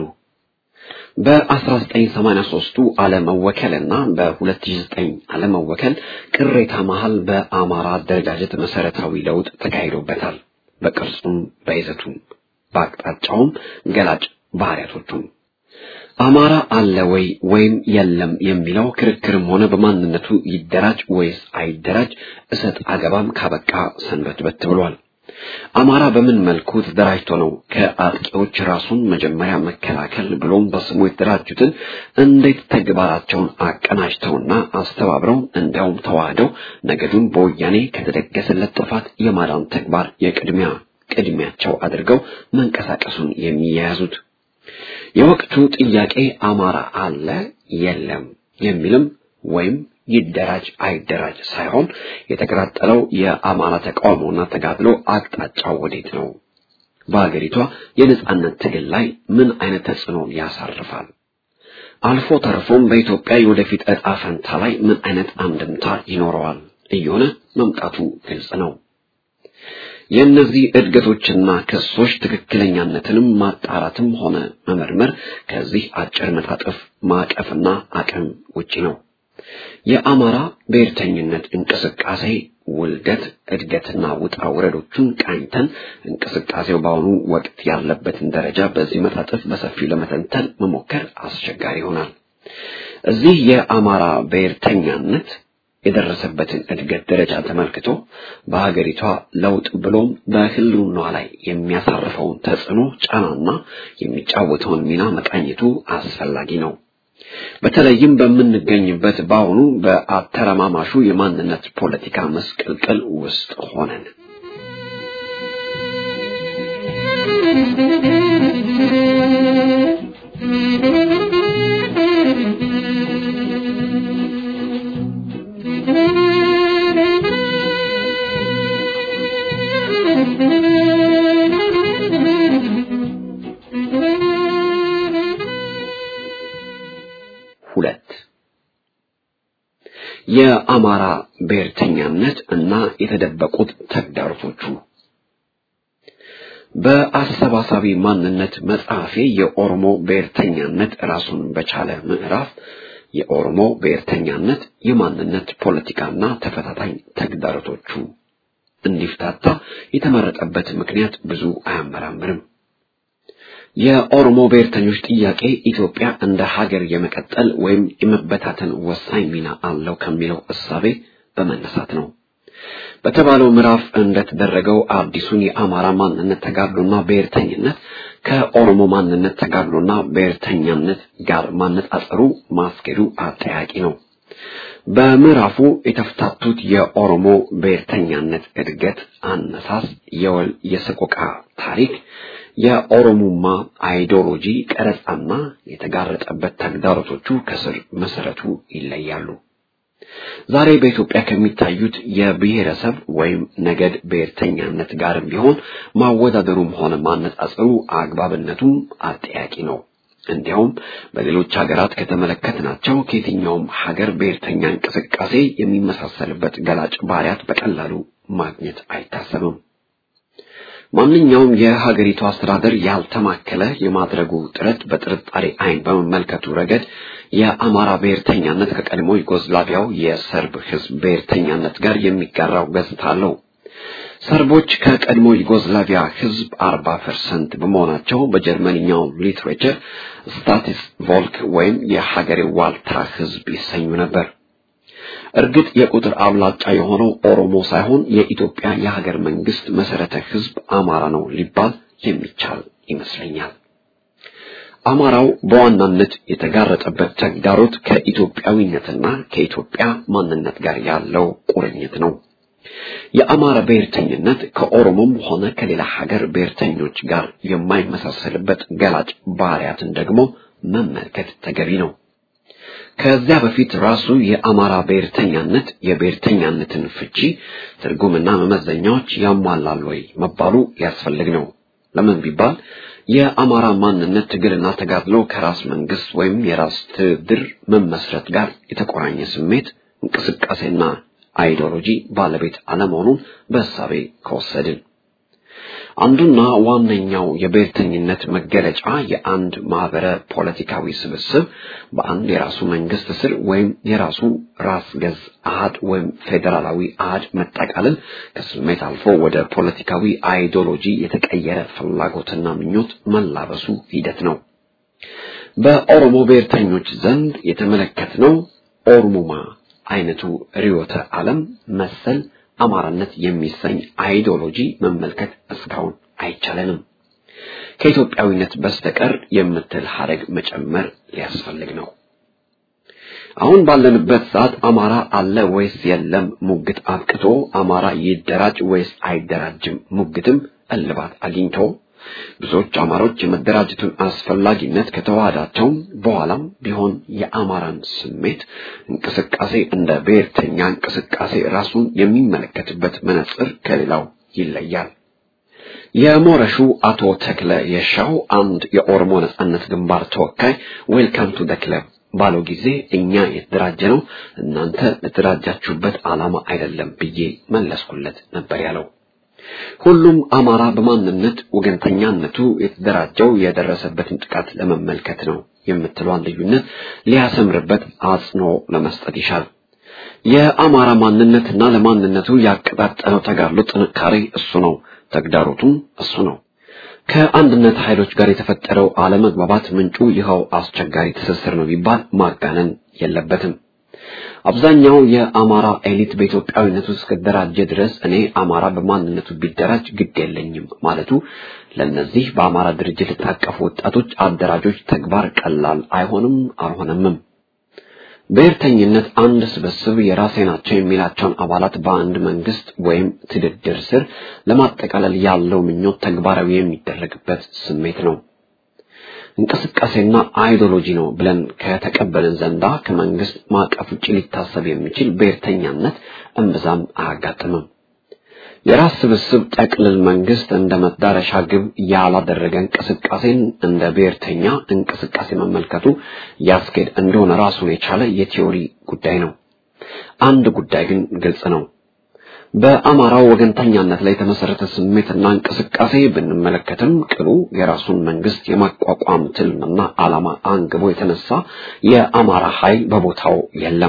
በ1983ቱ አለመወከልና በ2009 አለመወከል ቅሬታ መሃል በአማራ አደረጃጀት መሰረታዊ ለውጥ ተካሂዶበታል። በቅርጹም በይዘቱም በአቅጣጫውም ገላጭ ባህሪያቶቹም አማራ አለ ወይ ወይም የለም የሚለው ክርክርም ሆነ በማንነቱ ይደራጅ ወይስ አይደራጅ እሰጥ አገባም ካበቃ ሰንበትበት ብሏል። አማራ በምን መልኩ ተደራጅቶ ነው ከአጥቂዎች ራሱን መጀመሪያ መከላከል ብሎም በስሙ የተደራጁትን እንዴት ተግባራቸውን አቀናጅተውና አስተባብረው እንዲያውም ተዋህደው ነገዱን በወያኔ ከተደገሰለት ጥፋት የማዳን ተግባር የቅድሚያ ቅድሚያቸው አድርገው መንቀሳቀሱን የሚያያዙት? የወቅቱ ጥያቄ አማራ አለ የለም የሚልም ወይም ይደራጅ አይደራጅ ሳይሆን የተቀጣጠለው የአማራ ተቃውሞና ተጋድሎ አቅጣጫው ወዴት ነው? በሀገሪቷ የነጻነት ትግል ላይ ምን አይነት ተጽዕኖ ያሳርፋል? አልፎ ተርፎም በኢትዮጵያ የወደፊት ዕጣ ፈንታ ላይ ምን አይነት አንድምታ ይኖረዋል እየሆነ መምጣቱ ግልጽ ነው። የእነዚህ እድገቶችና ክሶች ትክክለኛነትንም ማጣራትም ሆነ መመርመር ከዚህ አጭር መጣጥፍ ማዕቀፍና አቅም ውጪ ነው። የአማራ ብሔርተኝነት እንቅስቃሴ ውልደት፣ እድገትና ውጣ ውረዶቹን ቃኝተን እንቅስቃሴው በአሁኑ ወቅት ያለበትን ደረጃ በዚህ መጣጥፍ በሰፊው ለመተንተን መሞከር አስቸጋሪ ይሆናል። እዚህ የአማራ ብሔርተኛነት የደረሰበትን እድገት ደረጃ ተመልክቶ በሀገሪቷ ለውጥ ብሎም በሕልውናዋ ላይ የሚያሳርፈውን ተጽዕኖ ጫናና የሚጫወተውን ሚና መቃኘቱ አስፈላጊ ነው። በተለይም በምንገኝበት በአሁኑ በአተረማማሹ የማንነት ፖለቲካ መስቀልቅል ውስጥ ሆነን ሁለት የአማራ ብሔርተኛነት እና የተደበቁት ተግዳሮቶቹ በአሰባሳቢ ማንነት መጽሐፌ የኦሮሞ ብሔርተኛነት ራሱን በቻለ ምዕራፍ የኦሮሞ ብሔርተኛነት የማንነት ፖለቲካና ተፈታታኝ ተግዳሮቶቹ እንዲፍታታ የተመረጠበት ምክንያት ብዙ አያመራምርም። የኦሮሞ ብሔርተኞች ጥያቄ ኢትዮጵያ እንደ ሀገር የመቀጠል ወይም የመበታተን ወሳኝ ሚና አለው ከሚለው እሳቤ በመነሳት ነው። በተባለው ምዕራፍ እንደተደረገው አዲሱን የአማራ ማንነት ተጋድሎና ብሔርተኝነት ከኦሮሞ ማንነት ተጋድሎና ብሔርተኛነት ጋር ማነጻጸሩ ማስኬዱ አጠያቂ ነው። በምዕራፉ የተፍታቱት የኦሮሞ ብሔርተኛነት እድገት፣ አነሳስ፣ የወል የሰቆቃ ታሪክ የኦሮሙማ አይዲዮሎጂ ቀረጻና የተጋረጠበት ተግዳሮቶቹ ከስር መሰረቱ ይለያሉ። ዛሬ በኢትዮጵያ ከሚታዩት የብሔረሰብ ወይም ነገድ ብሔርተኛነት ጋርም ቢሆን ማወዳደሩም ሆነ ማነጻጸሩ አግባብነቱም አጠያቂ ነው። እንዲያውም በሌሎች ሀገራት ከተመለከትናቸው ከየትኛውም ሀገር ብሔርተኛ እንቅስቃሴ የሚመሳሰልበት ገላጭ ባህሪያት በቀላሉ ማግኘት አይታሰብም። ማንኛውም የሀገሪቱ አስተዳደር ያልተማከለ የማድረጉ ጥረት በጥርጣሬ ዓይን በመመልከቱ ረገድ የአማራ ብሔርተኛነት ከቀድሞ ዩጎዝላቪያው የሰርብ ሕዝብ ብሔርተኛነት ጋር የሚጋራው ገጽታ አለው። ሰርቦች ከቀድሞ ዩጎዝላቪያ ሕዝብ አርባ ፐርሰንት በመሆናቸው በጀርመንኛው ሊትሬቸር ስታቲስ ቮልክ ወይም የሀገሬው ዋልታ ሕዝብ ይሰኙ ነበር። እርግጥ የቁጥር አብላጫ የሆነው ኦሮሞ ሳይሆን የኢትዮጵያ የሀገር መንግስት መሰረተ ህዝብ አማራ ነው ሊባል የሚቻል ይመስለኛል። አማራው በዋናነት የተጋረጠበት ተግዳሮት ከኢትዮጵያዊነትና ከኢትዮጵያ ማንነት ጋር ያለው ቁርኝት ነው። የአማራ ብሔርተኝነት ከኦሮሞም ሆነ ከሌላ ሀገር ብሔርተኞች ጋር የማይመሳሰልበት ገላጭ ባህሪያትን ደግሞ መመልከት ተገቢ ነው። ከዚያ በፊት ራሱ የአማራ ብሔርተኛነት የብሔርተኛነትን ፍቺ ትርጉምና መመዘኛዎች ያሟላል ወይ መባሉ ሊያስፈልግ ነው። ለምን ቢባል የአማራ ማንነት ትግልና ተጋድሎ ከራስ መንግስት ወይም የራስ ትድር መመስረት ጋር የተቆራኘ ስሜት፣ እንቅስቃሴና አይዲዮሎጂ ባለቤት አለመሆኑን በእሳቤ ከወሰድን አንዱና ዋነኛው የብሔርተኝነት መገለጫ የአንድ ማህበረ ፖለቲካዊ ስብስብ በአንድ የራሱ መንግስት ስር ወይም የራሱ ራስ ገዝ አሃድ ወይም ፌዴራላዊ አሃድ መጠቃለል ከስሜት አልፎ ወደ ፖለቲካዊ አይዲዮሎጂ የተቀየረ ፍላጎትና ምኞት መላበሱ ሂደት ነው። በኦሮሞ ብሔርተኞች ዘንድ የተመለከትነው ኦሮሙማ አይነቱ ርዕዮተ ዓለም መሰል አማራነት የሚሰኝ አይዲዮሎጂ መመልከት እስካሁን አይቻለንም። ከኢትዮጵያዊነት በስተቀር የምትል ሀረግ መጨመር ሊያስፈልግ ነው። አሁን ባለንበት ሰዓት አማራ አለ ወይስ የለም ሙግት አብቅቶ አማራ ይደራጅ ወይስ አይደራጅም ሙግትም እልባት አግኝቶ ብዙዎች አማሮች የመደራጀቱን አስፈላጊነት ከተዋህዳቸው በኋላም ቢሆን የአማራን ስሜት እንቅስቃሴ እንደ ብሔርተኛ እንቅስቃሴ ራሱን የሚመለከትበት መነጽር ከሌላው ይለያል። የሞረሹ አቶ ተክለ የሻው አንድ የኦሮሞ ነጻነት ግንባር ተወካይ ዌልካም ቱ ደ ክለብ ባለው ጊዜ እኛ የተደራጀ ነው እናንተ ለተደራጃችሁበት ዓላማ አይደለም ብዬ መለስኩለት ነበር ያለው። ሁሉም አማራ በማንነት ወገንተኛነቱ የተደራጀው የደረሰበትን ጥቃት ለመመልከት ነው የምትለዋን ልዩነት ሊያሰምርበት አጽንኦ ለመስጠት ይሻል። የአማራ ማንነትና ለማንነቱ ያቀጣጠለው ተጋድሎ ጥንካሬ እሱ ነው፣ ተግዳሮቱም እሱ ነው። ከአንድነት ኃይሎች ጋር የተፈጠረው አለመግባባት ምንጩ ይኸው አስቸጋሪ ትስስር ነው ቢባል ማጋነን የለበትም። አብዛኛው የአማራ ኤሊት በኢትዮጵያዊነቱ እስከደራጀ ድረስ እኔ አማራ በማንነቱ ቢደራጅ ግድ የለኝም ማለቱ ለእነዚህ በአማራ ድርጅት የታቀፉ ወጣቶች አደራጆች ተግባር ቀላል አይሆንም አልሆነምም። ብሔርተኝነት አንድ ስብስብ የራሴ ናቸው የሚላቸውን አባላት በአንድ መንግስት ወይም ትድድር ስር ለማጠቃለል ያለው ምኞት ተግባራዊ የሚደረግበት ስሜት ነው። እንቅስቃሴና አይዲዮሎጂ ነው ብለን ከተቀበልን ዘንዳ ከመንግስት ማዕቀፍ ውጭ ሊታሰብ የሚችል ብሔርተኛነት እምብዛም አያጋጥምም። የራስ ስብስብ ጠቅልል መንግስት እንደ መዳረሻ ግብ ያላደረገ እንቅስቃሴን እንደ ብሔርተኛ እንቅስቃሴ መመልከቱ ያስኬድ እንደሆነ ራሱን የቻለ የቲዮሪ ጉዳይ ነው። አንድ ጉዳይ ግን ግልጽ ነው። በአማራው ወገንተኛነት ላይ የተመሰረተ ስሜትና እንቅስቃሴ ብንመለከትም ቅሉ የራሱን መንግስት የማቋቋም ትልምና ዓላማ አንግቦ የተነሳ የአማራ ኃይል በቦታው የለም።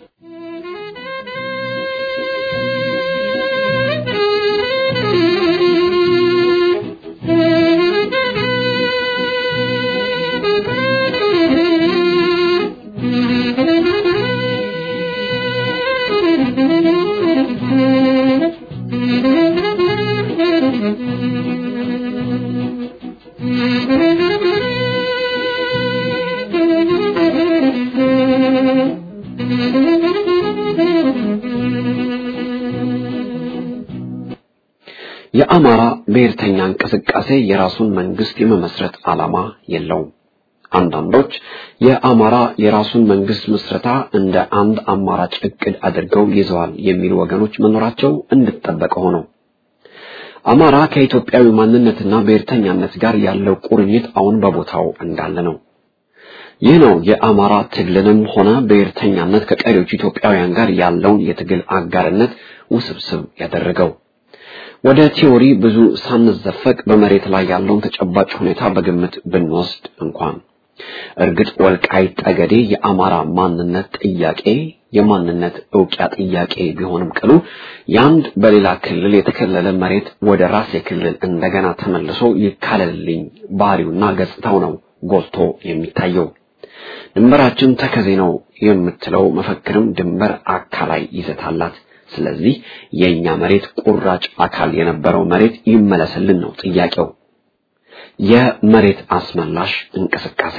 የአማራ ብሔርተኛ እንቅስቃሴ የራሱን መንግስት የመመስረት ዓላማ የለውም። አንዳንዶች የአማራ የራሱን መንግስት ምስረታ እንደ አንድ አማራጭ እቅድ አድርገው ይዘዋል የሚሉ ወገኖች መኖራቸው እንድጠበቀ ሆነው አማራ ከኢትዮጵያዊ ማንነትና ብሔርተኛነት ጋር ያለው ቁርኝት አሁን በቦታው እንዳለ ነው። ይህ ነው የአማራ ትግልንም ሆነ ብሔርተኛነት ከቀሪዎቹ ኢትዮጵያውያን ጋር ያለውን የትግል አጋርነት ውስብስብ ያደረገው። ወደ ቲዎሪ ብዙ ሳንዘፈቅ በመሬት ላይ ያለውን ተጨባጭ ሁኔታ በግምት ብንወስድ እንኳን እርግጥ ወልቃይት ጠገዴ የአማራ ማንነት ጥያቄ የማንነት እውቂያ ጥያቄ ቢሆንም ቅሉ የአንድ በሌላ ክልል የተከለለ መሬት ወደ ራሴ ክልል እንደገና ተመልሶ ይካለልልኝ ባህሪውና ገጽታው ነው ጎልቶ የሚታየው። ድንበራችን ተከዜ ነው የምትለው መፈክርም ድንበር አካላይ ይዘት አላት። ስለዚህ የኛ መሬት ቁራጭ አካል የነበረው መሬት ይመለስልን ነው ጥያቄው። የመሬት አስመላሽ እንቅስቃሴ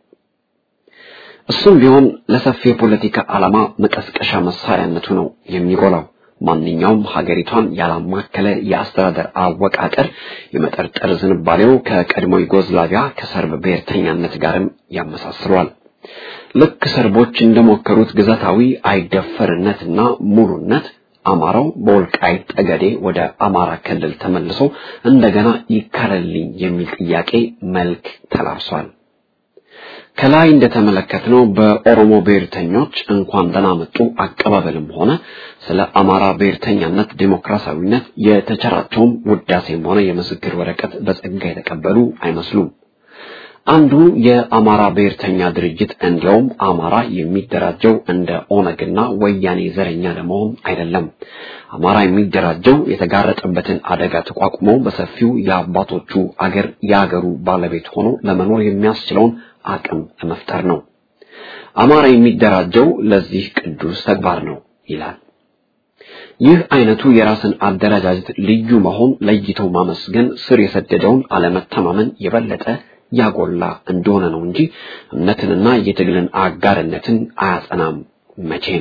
እሱም ቢሆን ለሰፊ የፖለቲካ ዓላማ መቀስቀሻ መሳሪያነቱ ነው የሚጎላው። ማንኛውም ሀገሪቷን ያላማከለ የአስተዳደር አወቃቀር የመጠርጠር ዝንባሌው ከቀድሞ ዩጎዝላቪያ ከሰርብ ብሔርተኛነት ጋርም ያመሳስሏል። ልክ ሰርቦች እንደሞከሩት ግዛታዊ አይደፈርነትና ሙሉነት አማራው በወልቃይት ጠገዴ ወደ አማራ ክልል ተመልሶ እንደገና ይካለልኝ የሚል ጥያቄ መልክ ተላብሷል። ከላይ እንደተመለከትነው በኦሮሞ ብሔርተኞች እንኳን ደህና መጡ አቀባበልም ሆነ ስለ አማራ ብሔርተኛነት ዴሞክራሲያዊነት የተቸራቸውም ውዳሴም ሆነ የምስክር ወረቀት በጸጋ የተቀበሉ አይመስሉም። አንዱ የአማራ ብሔርተኛ ድርጅት እንዲያውም አማራ የሚደራጀው እንደ ኦነግና ወያኔ ዘረኛ ለመሆን አይደለም። አማራ የሚደራጀው የተጋረጠበትን አደጋ ተቋቁሞ በሰፊው የአባቶቹ አገር የአገሩ ባለቤት ሆኖ ለመኖር የሚያስችለውን አቅም ለመፍጠር ነው። አማራ የሚደራጀው ለዚህ ቅዱስ ተግባር ነው ይላል። ይህ አይነቱ የራስን አደረጃጀት ልዩ መሆን ለይቶ ማመስገን ስር የሰደደውን አለመተማመን የበለጠ ያጎላ እንደሆነ ነው እንጂ እምነትንና የትግልን አጋርነትን አያጸናም መቼም።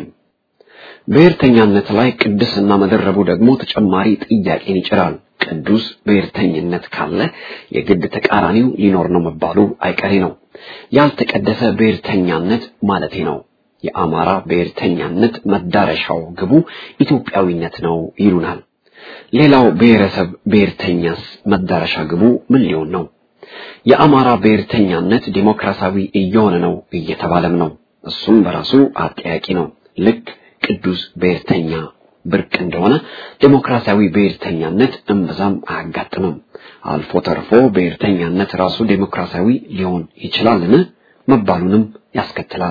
ብሔርተኛነት ላይ ቅድስና መደረቡ ደግሞ ተጨማሪ ጥያቄን ይጭራል። ቅዱስ ብሔርተኝነት ካለ የግድ ተቃራኒው ሊኖር ነው መባሉ አይቀሬ ነው። ያልተቀደሰ ብሔርተኛነት ማለቴ ነው። የአማራ ብሔርተኛነት መዳረሻው ግቡ ኢትዮጵያዊነት ነው ይሉናል። ሌላው ብሔረሰብ ብሔርተኛስ መዳረሻ ግቡ ምን ሊሆን ነው? የአማራ ብሔርተኛነት ዲሞክራሲያዊ እየሆነ ነው እየተባለም ነው። እሱም በራሱ አጠያቂ ነው። ልክ ቅዱስ ብሔርተኛ ብርቅ እንደሆነ ዴሞክራሲያዊ ብሔርተኛነት እምብዛም አያጋጥምም። አልፎ ተርፎ ብሔርተኛነት ራሱ ዴሞክራሲያዊ ሊሆን ይችላልን መባሉንም ያስከትላል።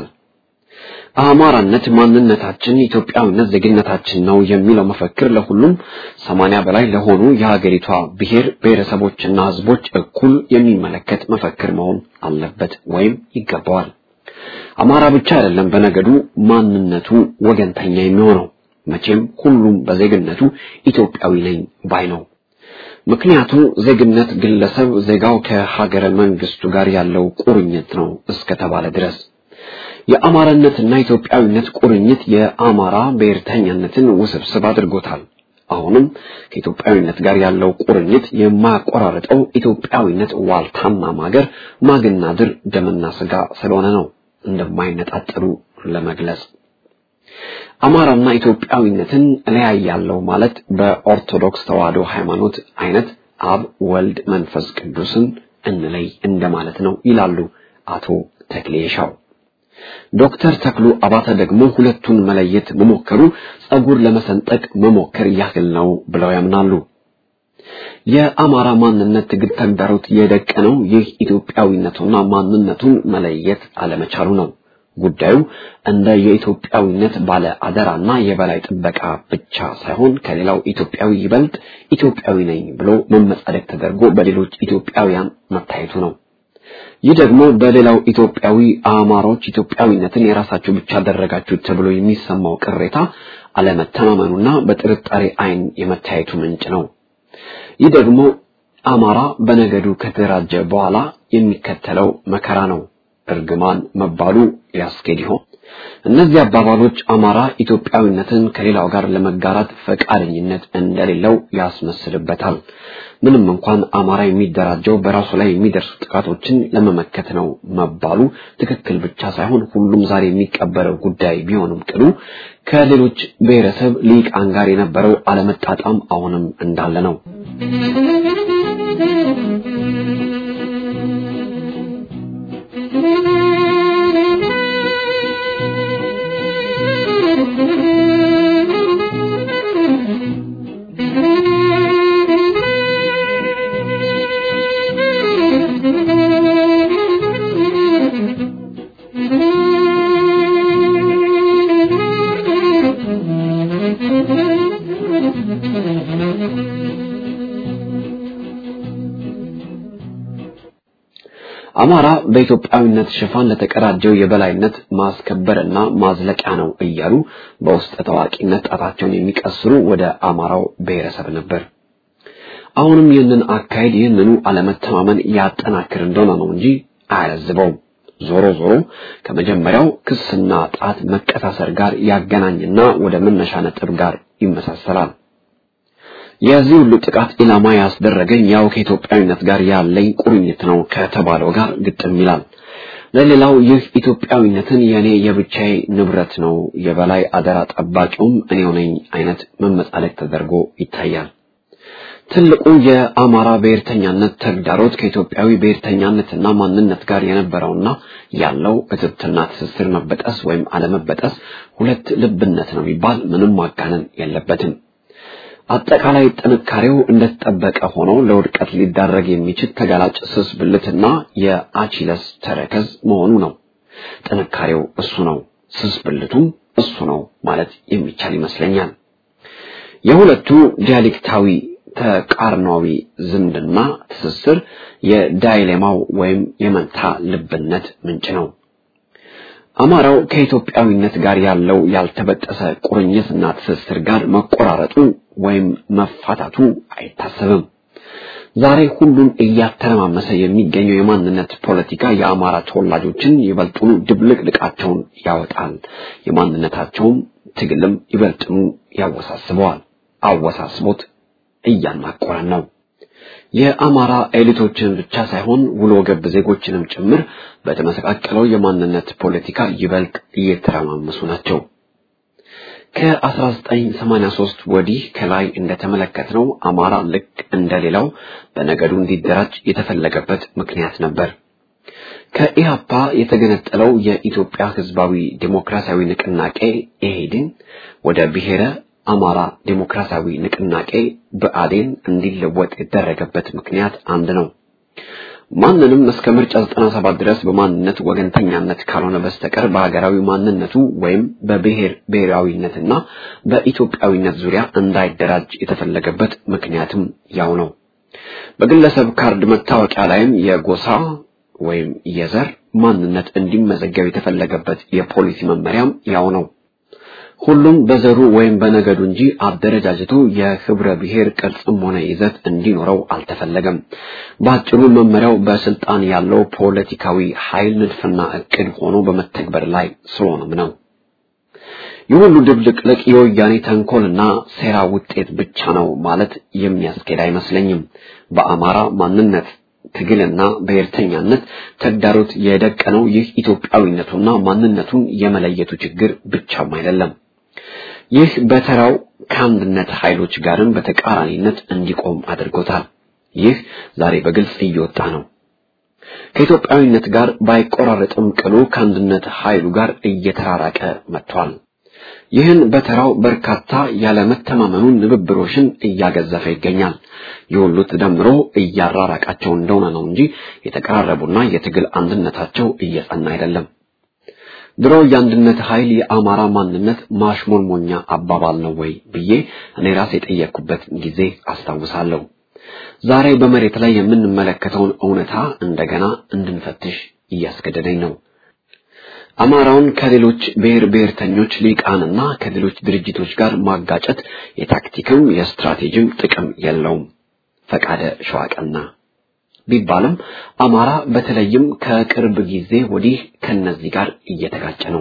አማራነት ማንነታችን፣ ኢትዮጵያዊነት ዜግነታችን ነው የሚለው መፈክር ለሁሉም ሰማንያ በላይ ለሆኑ የሀገሪቷ ብሔር ብሔረሰቦችና ሕዝቦች እኩል የሚመለከት መፈክር መሆን አለበት ወይም ይገባዋል። አማራ ብቻ አይደለም በነገዱ ማንነቱ ወገንተኛ የሚሆነው መቼም ሁሉም በዜግነቱ ኢትዮጵያዊ ነኝ ባይ ነው። ምክንያቱ ዜግነት ግለሰብ ዜጋው ከሀገረ መንግስቱ ጋር ያለው ቁርኝት ነው እስከተባለ ድረስ የአማራነትና ኢትዮጵያዊነት ቁርኝት የአማራ ብሔርተኛነትን ውስብስብ አድርጎታል። አሁንም ከኢትዮጵያዊነት ጋር ያለው ቁርኝት የማያቆራርጠው ኢትዮጵያዊነት ዋልታና ማገር ማግና ድር ደምና ስጋ ስለሆነ ነው እንደማይነጣጠሉ ለመግለጽ አማራና ኢትዮጵያዊነትን እለያያለሁ ማለት በኦርቶዶክስ ተዋሕዶ ሃይማኖት አይነት አብ ወልድ መንፈስ ቅዱስን እንለይ እንደማለት ነው ይላሉ አቶ ተክሌ ሻው። ዶክተር ተክሉ አባተ ደግሞ ሁለቱን መለየት መሞከሩ ጸጉር ለመሰንጠቅ መሞከር ያህል ነው ብለው ያምናሉ። የአማራ ማንነት ትግል ተግዳሮት የደቀነው ይህ ኢትዮጵያዊነቱና ማንነቱን መለየት አለመቻሉ ነው። ጉዳዩ እንደ የኢትዮጵያዊነት ባለ አደራና የበላይ ጥበቃ ብቻ ሳይሆን ከሌላው ኢትዮጵያዊ ይበልጥ ኢትዮጵያዊ ነኝ ብሎ መመጻደቅ ተደርጎ በሌሎች ኢትዮጵያውያን መታየቱ ነው። ይህ ደግሞ በሌላው ኢትዮጵያዊ አማሮች ኢትዮጵያዊነትን የራሳችሁ ብቻ አደረጋችሁ ተብሎ የሚሰማው ቅሬታ አለመተማመኑና በጥርጣሬ ዓይን የመታየቱ ምንጭ ነው። ይህ ደግሞ አማራ በነገዱ ከተደራጀ በኋላ የሚከተለው መከራ ነው። እርግማን መባሉ ያስኬድ ይሆን? እነዚህ አባባሎች አማራ ኢትዮጵያዊነትን ከሌላው ጋር ለመጋራት ፈቃደኝነት እንደሌለው ያስመስልበታል። ምንም እንኳን አማራ የሚደራጀው በራሱ ላይ የሚደርሱ ጥቃቶችን ለመመከት ነው መባሉ ትክክል ብቻ ሳይሆን ሁሉም ዛሬ የሚቀበለው ጉዳይ ቢሆንም ቅሉ ከሌሎች ብሔረሰብ ሊቃን ጋር የነበረው አለመጣጣም አሁንም እንዳለ ነው። አማራ በኢትዮጵያዊነት ሽፋን ለተቀዳጀው የበላይነት ማስከበርና ማዝለቂያ ነው እያሉ በውስጥ ታዋቂነት ጣታቸውን የሚቀስሩ ወደ አማራው ብሔረሰብ ነበር። አሁንም ይህንን አካሄድ ይህንኑ አለመተማመን ያጠናክር እንደሆነ ነው እንጂ አያለዝበውም። ዞሮ ዞሮ ከመጀመሪያው ክስና ጣት መቀሳሰር ጋር ያገናኝና ወደ መነሻ ነጥብ ጋር ይመሳሰላል። የዚህ ሁሉ ጥቃት ኢላማ ያስደረገኝ ያው ከኢትዮጵያዊነት ጋር ያለኝ ቁርኝት ነው ከተባለው ጋር ግጥም ይላል። ለሌላው ይህ ኢትዮጵያዊነትን የኔ የብቻዬ ንብረት ነው፣ የበላይ አደራ ጠባቂውም እኔው ነኝ አይነት መመጻደቅ ተደርጎ ይታያል። ትልቁ የአማራ ብሔርተኛነት ተግዳሮት ከኢትዮጵያዊ ብሔርተኛነትና ማንነት ጋር የነበረውና ያለው እትብትና ትስስር መበጠስ ወይም አለመበጠስ ሁለት ልብነት ነው የሚባል ምንም ማጋነን የለበትም። አጠቃላይ ጥንካሬው እንደተጠበቀ ሆኖ ለውድቀት ሊዳረግ የሚችል ተጋላጭ ስስ ብልትና የአቺለስ ተረከዝ መሆኑ ነው። ጥንካሬው እሱ ነው፣ ስስ ብልቱም እሱ ነው ማለት የሚቻል ይመስለኛል። የሁለቱ ዲያሌክታዊ ተቃርኗዊ ዝምድና ትስስር የዳይሌማው ወይም የመንታ ልብነት ምንጭ ነው። አማራው ከኢትዮጵያዊነት ጋር ያለው ያልተበጠሰ ቁርኝትና ትስስር ጋር መቆራረጡ ወይም መፋታቱ አይታሰብም። ዛሬ ሁሉም እያተረማመሰ የሚገኘው የማንነት ፖለቲካ የአማራ ተወላጆችን ይበልጡኑ ድብልቅልቃቸውን ያወጣል። የማንነታቸውም ትግልም ይበልጥኑ ያወሳስበዋል። አወሳስቦት እያናቆረን ነው። የአማራ ኤሊቶችን ብቻ ሳይሆን ውሎ ገብ ዜጎችንም ጭምር በተመሰቃቀለው የማንነት ፖለቲካ ይበልጥ እየተረማመሱ ናቸው። ከ1983 ወዲህ ከላይ እንደተመለከትነው አማራ ልክ እንደሌላው በነገዱ እንዲደራጅ የተፈለገበት ምክንያት ነበር። ከኢህአፓ የተገነጠለው የኢትዮጵያ ሕዝባዊ ዴሞክራሲያዊ ንቅናቄ ኢህዴን ወደ ብሔረ አማራ ዴሞክራሲያዊ ንቅናቄ ብአዴን እንዲለወጥ የተደረገበት ምክንያት አንድ ነው። ማንንም እስከ ምርጫ 97 ድረስ በማንነት ወገንተኛነት ካልሆነ በስተቀር በሀገራዊ ማንነቱ ወይም በብሔር ብሔራዊነትና በኢትዮጵያዊነት ዙሪያ እንዳይደራጅ የተፈለገበት ምክንያትም ያው ነው። በግለሰብ ካርድ መታወቂያ ላይም የጎሳ ወይም የዘር ማንነት እንዲመዘገብ የተፈለገበት የፖሊሲ መመሪያም ያው ነው። ሁሉም በዘሩ ወይም በነገዱ እንጂ አደረጃጀቱ የህብረ ብሔር ቅርጽም ሆነ ይዘት እንዲኖረው አልተፈለገም። በአጭሩ መመሪያው በስልጣን ያለው ፖለቲካዊ ኃይል ንድፍና እቅድ ሆኖ በመተግበር ላይ ስለሆነም ነው። ይህ ሁሉ ድብልቅልቅ የወያኔ ተንኮልና ሴራ ውጤት ብቻ ነው ማለት የሚያስኬድ አይመስለኝም። በአማራ ማንነት ትግልና ብሔርተኛነት ተግዳሮት የደቀነው ይህ ኢትዮጵያዊነቱና ማንነቱን የመለየቱ ችግር ብቻም አይደለም። ይህ በተራው ከአንድነት ኃይሎች ጋርም በተቃራኒነት እንዲቆም አድርጎታል። ይህ ዛሬ በግልጽ እየወጣ ነው። ከኢትዮጵያዊነት ጋር ባይቆራረጥም ቅሉ ከአንድነት ኃይሉ ጋር እየተራራቀ መጥቷል። ይህን በተራው በርካታ ያለመተማመኑን ንብብሮሽን እያገዘፈ ይገኛል። የሁሉ ተደምሮ እያራራቃቸው እንደሆነ ነው እንጂ የተቀራረቡና የትግል አንድነታቸው እየጸና አይደለም። ድሮ የአንድነት ኃይል የአማራ ማንነት ማሽሞንሞኛ አባባል ነው ወይ ብዬ እኔ ራሴ የጠየቅኩበት ጊዜ አስታውሳለሁ። ዛሬ በመሬት ላይ የምንመለከተውን እውነታ እንደገና እንድንፈትሽ እያስገደደኝ ነው። አማራውን ከሌሎች ብሔር ብሔርተኞች ሊቃንና ከሌሎች ድርጅቶች ጋር ማጋጨት የታክቲክም የስትራቴጂም ጥቅም የለውም። ፈቃደ ሸዋቀና ቢባልም አማራ በተለይም ከቅርብ ጊዜ ወዲህ ከነዚህ ጋር እየተጋጨ ነው።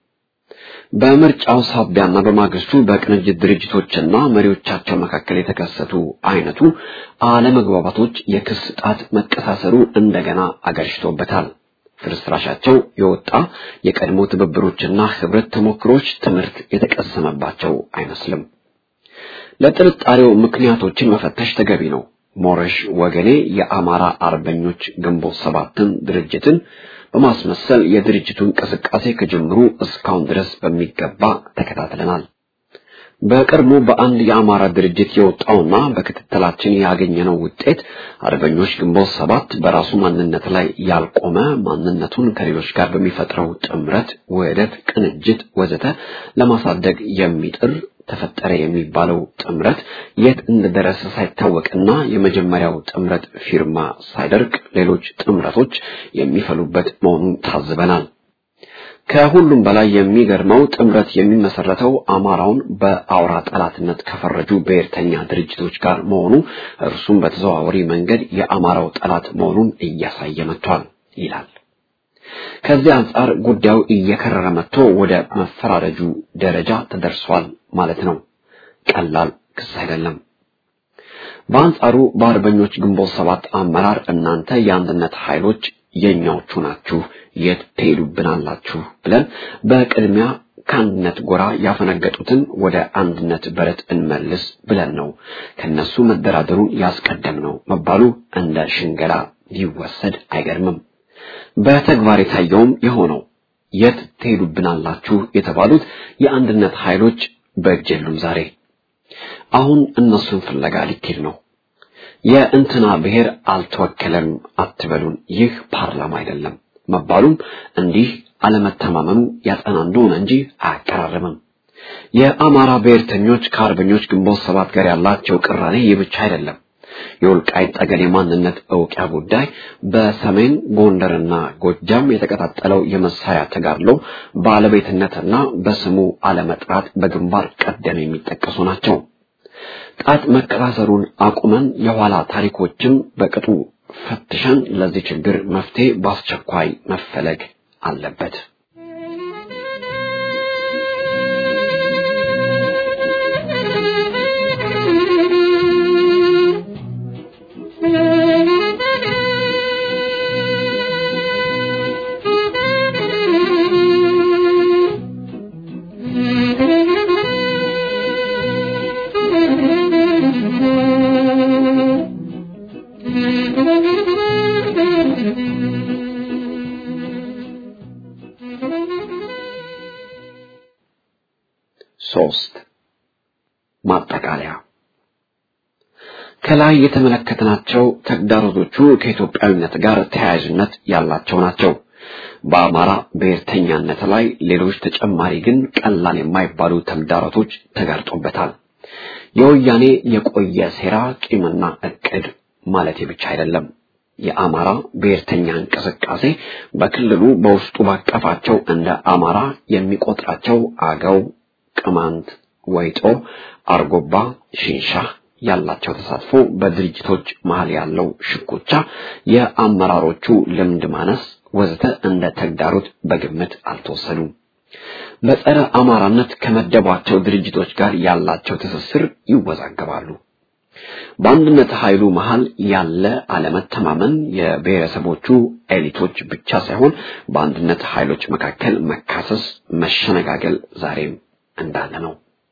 በምርጫው ሳቢያና በማግስቱ በቅንጅት ድርጅቶችና መሪዎቻቸው መካከል የተከሰቱ አይነቱ አለመግባባቶች የክስ ጣት መቀሳሰሩ እንደገና አገርሽቶበታል። ፍርስራሻቸው የወጣ የቀድሞ ትብብሮችና ህብረት ተሞክሮች ትምህርት የተቀሰመባቸው አይመስልም። ለጥርጣሬው ምክንያቶችን መፈተሽ ተገቢ ነው። ሞረሽ ወገኔ የአማራ አርበኞች ግንቦት ሰባትን ድርጅትን በማስመሰል የድርጅቱ እንቅስቃሴ ከጅምሩ እስካሁን ድረስ በሚገባ ተከታትለናል። በቅርቡ በአንድ የአማራ ድርጅት የወጣውና በክትትላችን ያገኘነው ውጤት አርበኞች ግንቦት ሰባት በራሱ ማንነት ላይ ያልቆመ ማንነቱን ከሌሎች ጋር በሚፈጥረው ጥምረት፣ ውህደት፣ ቅንጅት ወዘተ ለማሳደግ የሚጥር ተፈጠረ የሚባለው ጥምረት የት እንደደረሰ ሳይታወቅና የመጀመሪያው ጥምረት ፊርማ ሳይደርቅ ሌሎች ጥምረቶች የሚፈሉበት መሆኑን ታዝበናል። ከሁሉም በላይ የሚገርመው ጥምረት የሚመሰረተው አማራውን በአውራ ጠላትነት ከፈረጁ ብሔርተኛ ድርጅቶች ጋር መሆኑ እርሱም በተዘዋዋሪ መንገድ የአማራው ጠላት መሆኑን እያሳየ መጥቷል ይላል። ከዚህ አንጻር ጉዳዩ እየከረረ መጥቶ ወደ መፈራረጁ ደረጃ ተደርሷል ማለት ነው። ቀላል ክስ አይደለም። በአንጻሩ በአርበኞች ግንቦት ሰባት አመራር እናንተ የአንድነት ኃይሎች የኛዎቹ ናችሁ፣ የት ትሄዱብናላችሁ ብለን በቅድሚያ ከአንድነት ጎራ ያፈነገጡትን ወደ አንድነት በረት እንመልስ ብለን ነው ከነሱ መደራደሩን ያስቀደም ነው መባሉ እንደ ሽንገላ ሊወሰድ አይገርምም። በተግባር የታየውም የሆነው የት ትሄዱብናላችሁ የተባሉት የአንድነት ኃይሎች በእጅ የሉም። ዛሬ አሁን እነሱን ፍለጋ ሊኬድ ነው። የእንትና ብሔር አልተወከለም አትበሉን፣ ይህ ፓርላማ አይደለም መባሉም እንዲህ አለመተማመኑ ያጸና እንደሆነ እንጂ አያቀራርብም። የአማራ ብሔርተኞች ከአርበኞች ግንቦት ሰባት ጋር ያላቸው ቅራኔ ይህ ብቻ አይደለም። የወልቃይት ጠገዴ ማንነት እውቂያ ጉዳይ፣ በሰሜን ጎንደርና ጎጃም የተቀጣጠለው የመሳሪያ ተጋድሎ ባለቤትነትና በስሙ አለመጥራት በግንባር ቀደም የሚጠቀሱ ናቸው። ጣት መቀሳሰሩን አቁመን የኋላ ታሪኮችን በቅጡ ፈትሸን ለዚህ ችግር መፍትሄ በአስቸኳይ መፈለግ አለበት። ሶስት ማጠቃለያ ከላይ የተመለከትናቸው ተግዳሮቶቹ ከኢትዮጵያዊነት ጋር ተያያዥነት ያላቸው ናቸው። በአማራ ብሔርተኛነት ላይ ሌሎች ተጨማሪ ግን ቀላል የማይባሉ ተግዳሮቶች ተጋርጦበታል። የወያኔ የቆየ ሴራ፣ ቂምና እቅድ ማለት ብቻ አይደለም። የአማራ ብሔርተኛ እንቅስቃሴ በክልሉ በውስጡ ባቀፋቸው እንደ አማራ የሚቆጥራቸው አገው፣ ቅማንት፣ ወይጦ፣ አርጎባ፣ ሽንሻ ያላቸው ተሳትፎ፣ በድርጅቶች መሃል ያለው ሽኩቻ፣ የአመራሮቹ ልምድ ማነስ ወዘተ እንደ ተግዳሮት በግምት አልተወሰዱም። በጸረ አማራነት ከመደቧቸው ድርጅቶች ጋር ያላቸው ትስስር ይወዛገባሉ። በአንድነት ኃይሉ መሃል ያለ አለመተማመን የብሔረሰቦቹ ኤሊቶች ብቻ ሳይሆን በአንድነት ኃይሎች መካከል መካሰስ፣ መሸነጋገል ዛሬም እንዳለ ነው።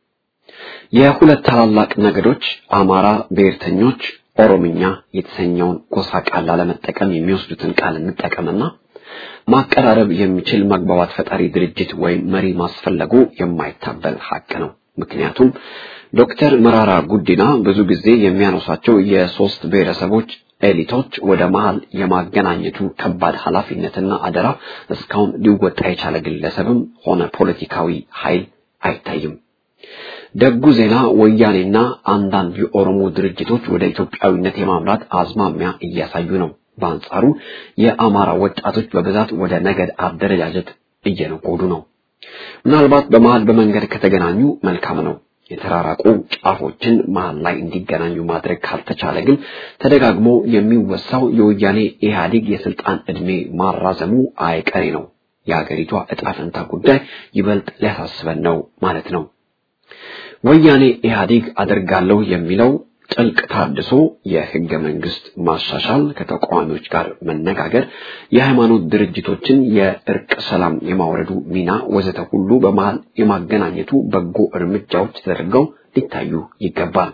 የሁለት ታላላቅ ነገዶች አማራ ብሔርተኞች ኦሮምኛ የተሰኘውን ጎሳ ቃል ላለመጠቀም የሚወስዱትን ቃል እንጠቀምና ማቀራረብ የሚችል መግባባት ፈጣሪ ድርጅት ወይም መሪ ማስፈለጉ የማይታበል ሀቅ ነው። ምክንያቱም ዶክተር መራራ ጉዲና ብዙ ጊዜ የሚያነሷቸው የሶስት ብሔረሰቦች ኤሊቶች ወደ መሃል የማገናኘቱ ከባድ ኃላፊነትና አደራ እስካሁን ሊወጣ የቻለ ግለሰብም ሆነ ፖለቲካዊ ኃይል አይታይም። ደጉ ዜና ወያኔና አንዳንድ የኦሮሞ ድርጅቶች ወደ ኢትዮጵያዊነት የማምራት አዝማሚያ እያሳዩ ነው። በአንጻሩ የአማራ ወጣቶች በብዛት ወደ ነገድ አደረጃጀት እየነጎዱ ነው። ምናልባት በመሃል በመንገድ ከተገናኙ መልካም ነው። የተራራቁ ጫፎችን መሃል ላይ እንዲገናኙ ማድረግ ካልተቻለ ግን ተደጋግሞ የሚወሳው የወያኔ ኢህአዴግ የስልጣን ዕድሜ ማራዘሙ አይቀሬ ነው። የሀገሪቷ ዕጣ ፈንታ ጉዳይ ይበልጥ ሊያሳስበን ነው ማለት ነው። ወያኔ ኢህአዴግ አደርጋለሁ የሚለው ጥልቅ ታድሶ፣ የህገ መንግስት ማሻሻል፣ ከተቃዋሚዎች ጋር መነጋገር፣ የሃይማኖት ድርጅቶችን የእርቅ ሰላም የማውረዱ ሚና ወዘተ ሁሉ በመሃል የማገናኘቱ በጎ እርምጃዎች ተደርገው ሊታዩ ይገባል።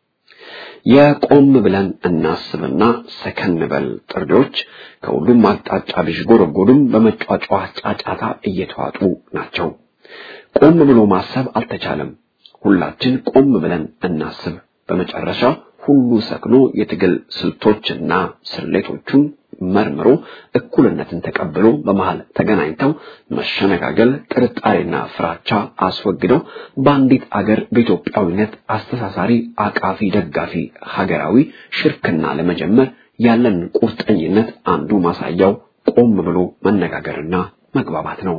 የቆም ብለን እናስብና ሰከን በል ጥሪዎች ከሁሉም አቅጣጫ ቢዥጎረጎዱም በመጫጫ ጫጫታ እየተዋጡ ናቸው። ቆም ብሎ ማሰብ አልተቻለም። ሁላችን ቆም ብለን እናስብ። በመጨረሻ ሁሉ ሰክኖ የትግል ስልቶችና ስሌቶቹን መርምሮ እኩልነትን ተቀብሎ በመሃል ተገናኝተው መሸነጋገል፣ ጥርጣሬና ፍራቻ አስወግደው በአንዲት አገር በኢትዮጵያዊነት አስተሳሳሪ፣ አቃፊ፣ ደጋፊ ሀገራዊ ሽርክና ለመጀመር ያለን ቁርጠኝነት አንዱ ማሳያው ቆም ብሎ መነጋገርና መግባባት ነው።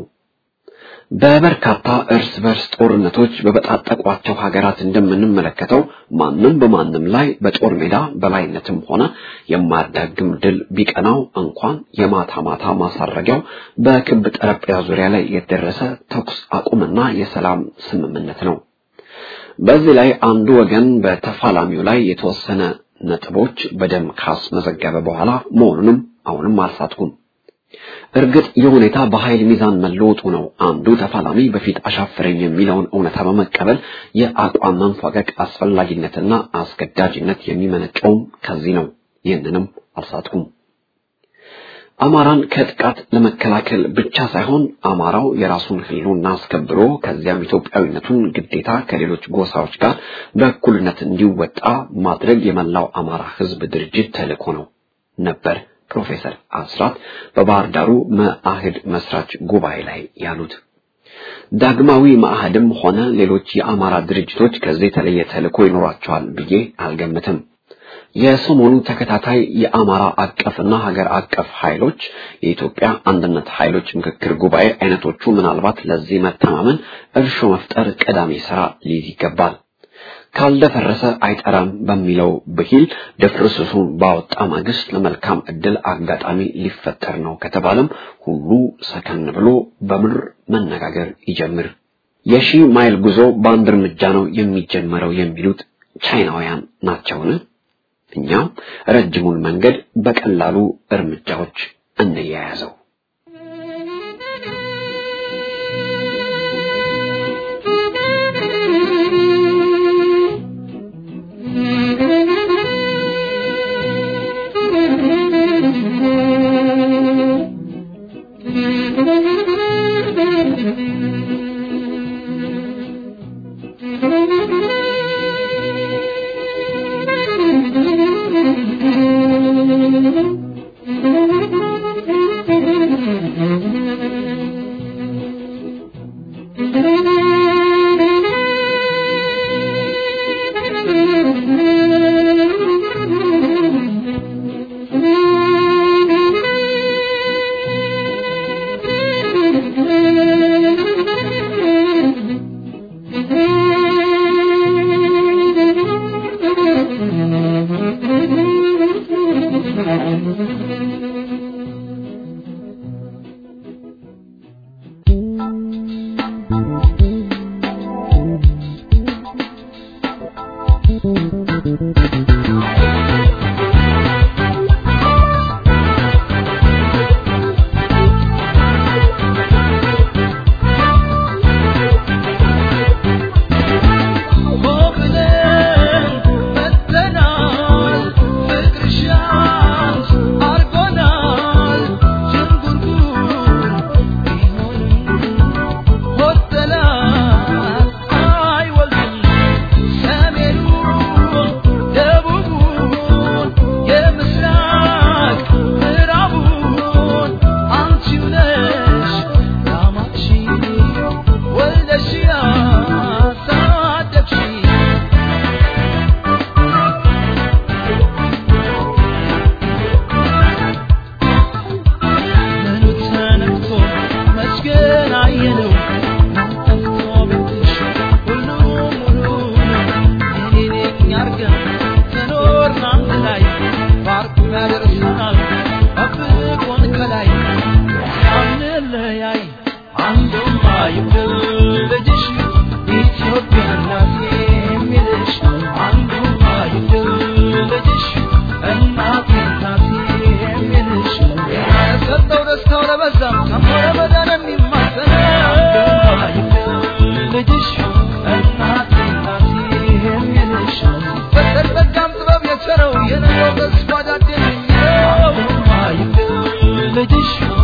በበርካታ እርስ በርስ ጦርነቶች በበጣጠቋቸው ሀገራት እንደምንመለከተው ማንም በማንም ላይ በጦር ሜዳ በላይነትም ሆነ የማያዳግም ድል ቢቀናው እንኳን የማታ ማታ ማሳረጊያው በክብ ጠረጴዛ ዙሪያ ላይ የተደረሰ ተኩስ አቁምና የሰላም ስምምነት ነው። በዚህ ላይ አንዱ ወገን በተፋላሚው ላይ የተወሰነ ነጥቦች በደም ካስመዘገበ በኋላ መሆኑንም አሁንም አልሳትኩም። እርግጥ የሁኔታ በኃይል ሚዛን መለወጡ ነው። አንዱ ተፋላሚ በፊት አሻፈረኝ የሚለውን እውነታ በመቀበል የአቋም መንፏቀቅ አስፈላጊነትና አስገዳጅነት የሚመነጨውም ከዚህ ነው። ይህንንም አልሳትኩም። አማራን ከጥቃት ለመከላከል ብቻ ሳይሆን አማራው የራሱን ሕልውና አስከብሮ ከዚያም ኢትዮጵያዊነቱን ግዴታ ከሌሎች ጎሳዎች ጋር በእኩልነት እንዲወጣ ማድረግ የመላው አማራ ሕዝብ ድርጅት ተልእኮ ነው ነበር ፕሮፌሰር አስራት በባህር ዳሩ መአህድ መስራች ጉባኤ ላይ ያሉት። ዳግማዊ መአህድም ሆነ ሌሎች የአማራ ድርጅቶች ከዚህ የተለየ ተልእኮ ይኖራቸዋል ብዬ አልገምትም። የሰሞኑ ተከታታይ የአማራ አቀፍና ሀገር አቀፍ ኃይሎች የኢትዮጵያ አንድነት ኃይሎች ምክክር ጉባኤ አይነቶቹ ምናልባት ለዚህ መተማመን እርሾ መፍጠር ቀዳሚ ስራ ሊይዝ ይገባል። ካልደፈረሰ አይጠራም በሚለው ብሂል ድፍርስሱን ባወጣ ማግስት ለመልካም እድል አጋጣሚ ሊፈጠር ነው ከተባለም ሁሉ ሰከን ብሎ በምድር መነጋገር ይጀምር። የሺህ ማይል ጉዞ በአንድ እርምጃ ነው የሚጀመረው የሚሉት ቻይናውያን ናቸውን? እኛም ረጅሙን መንገድ በቀላሉ እርምጃዎች እንያያዘው። ልጅሽ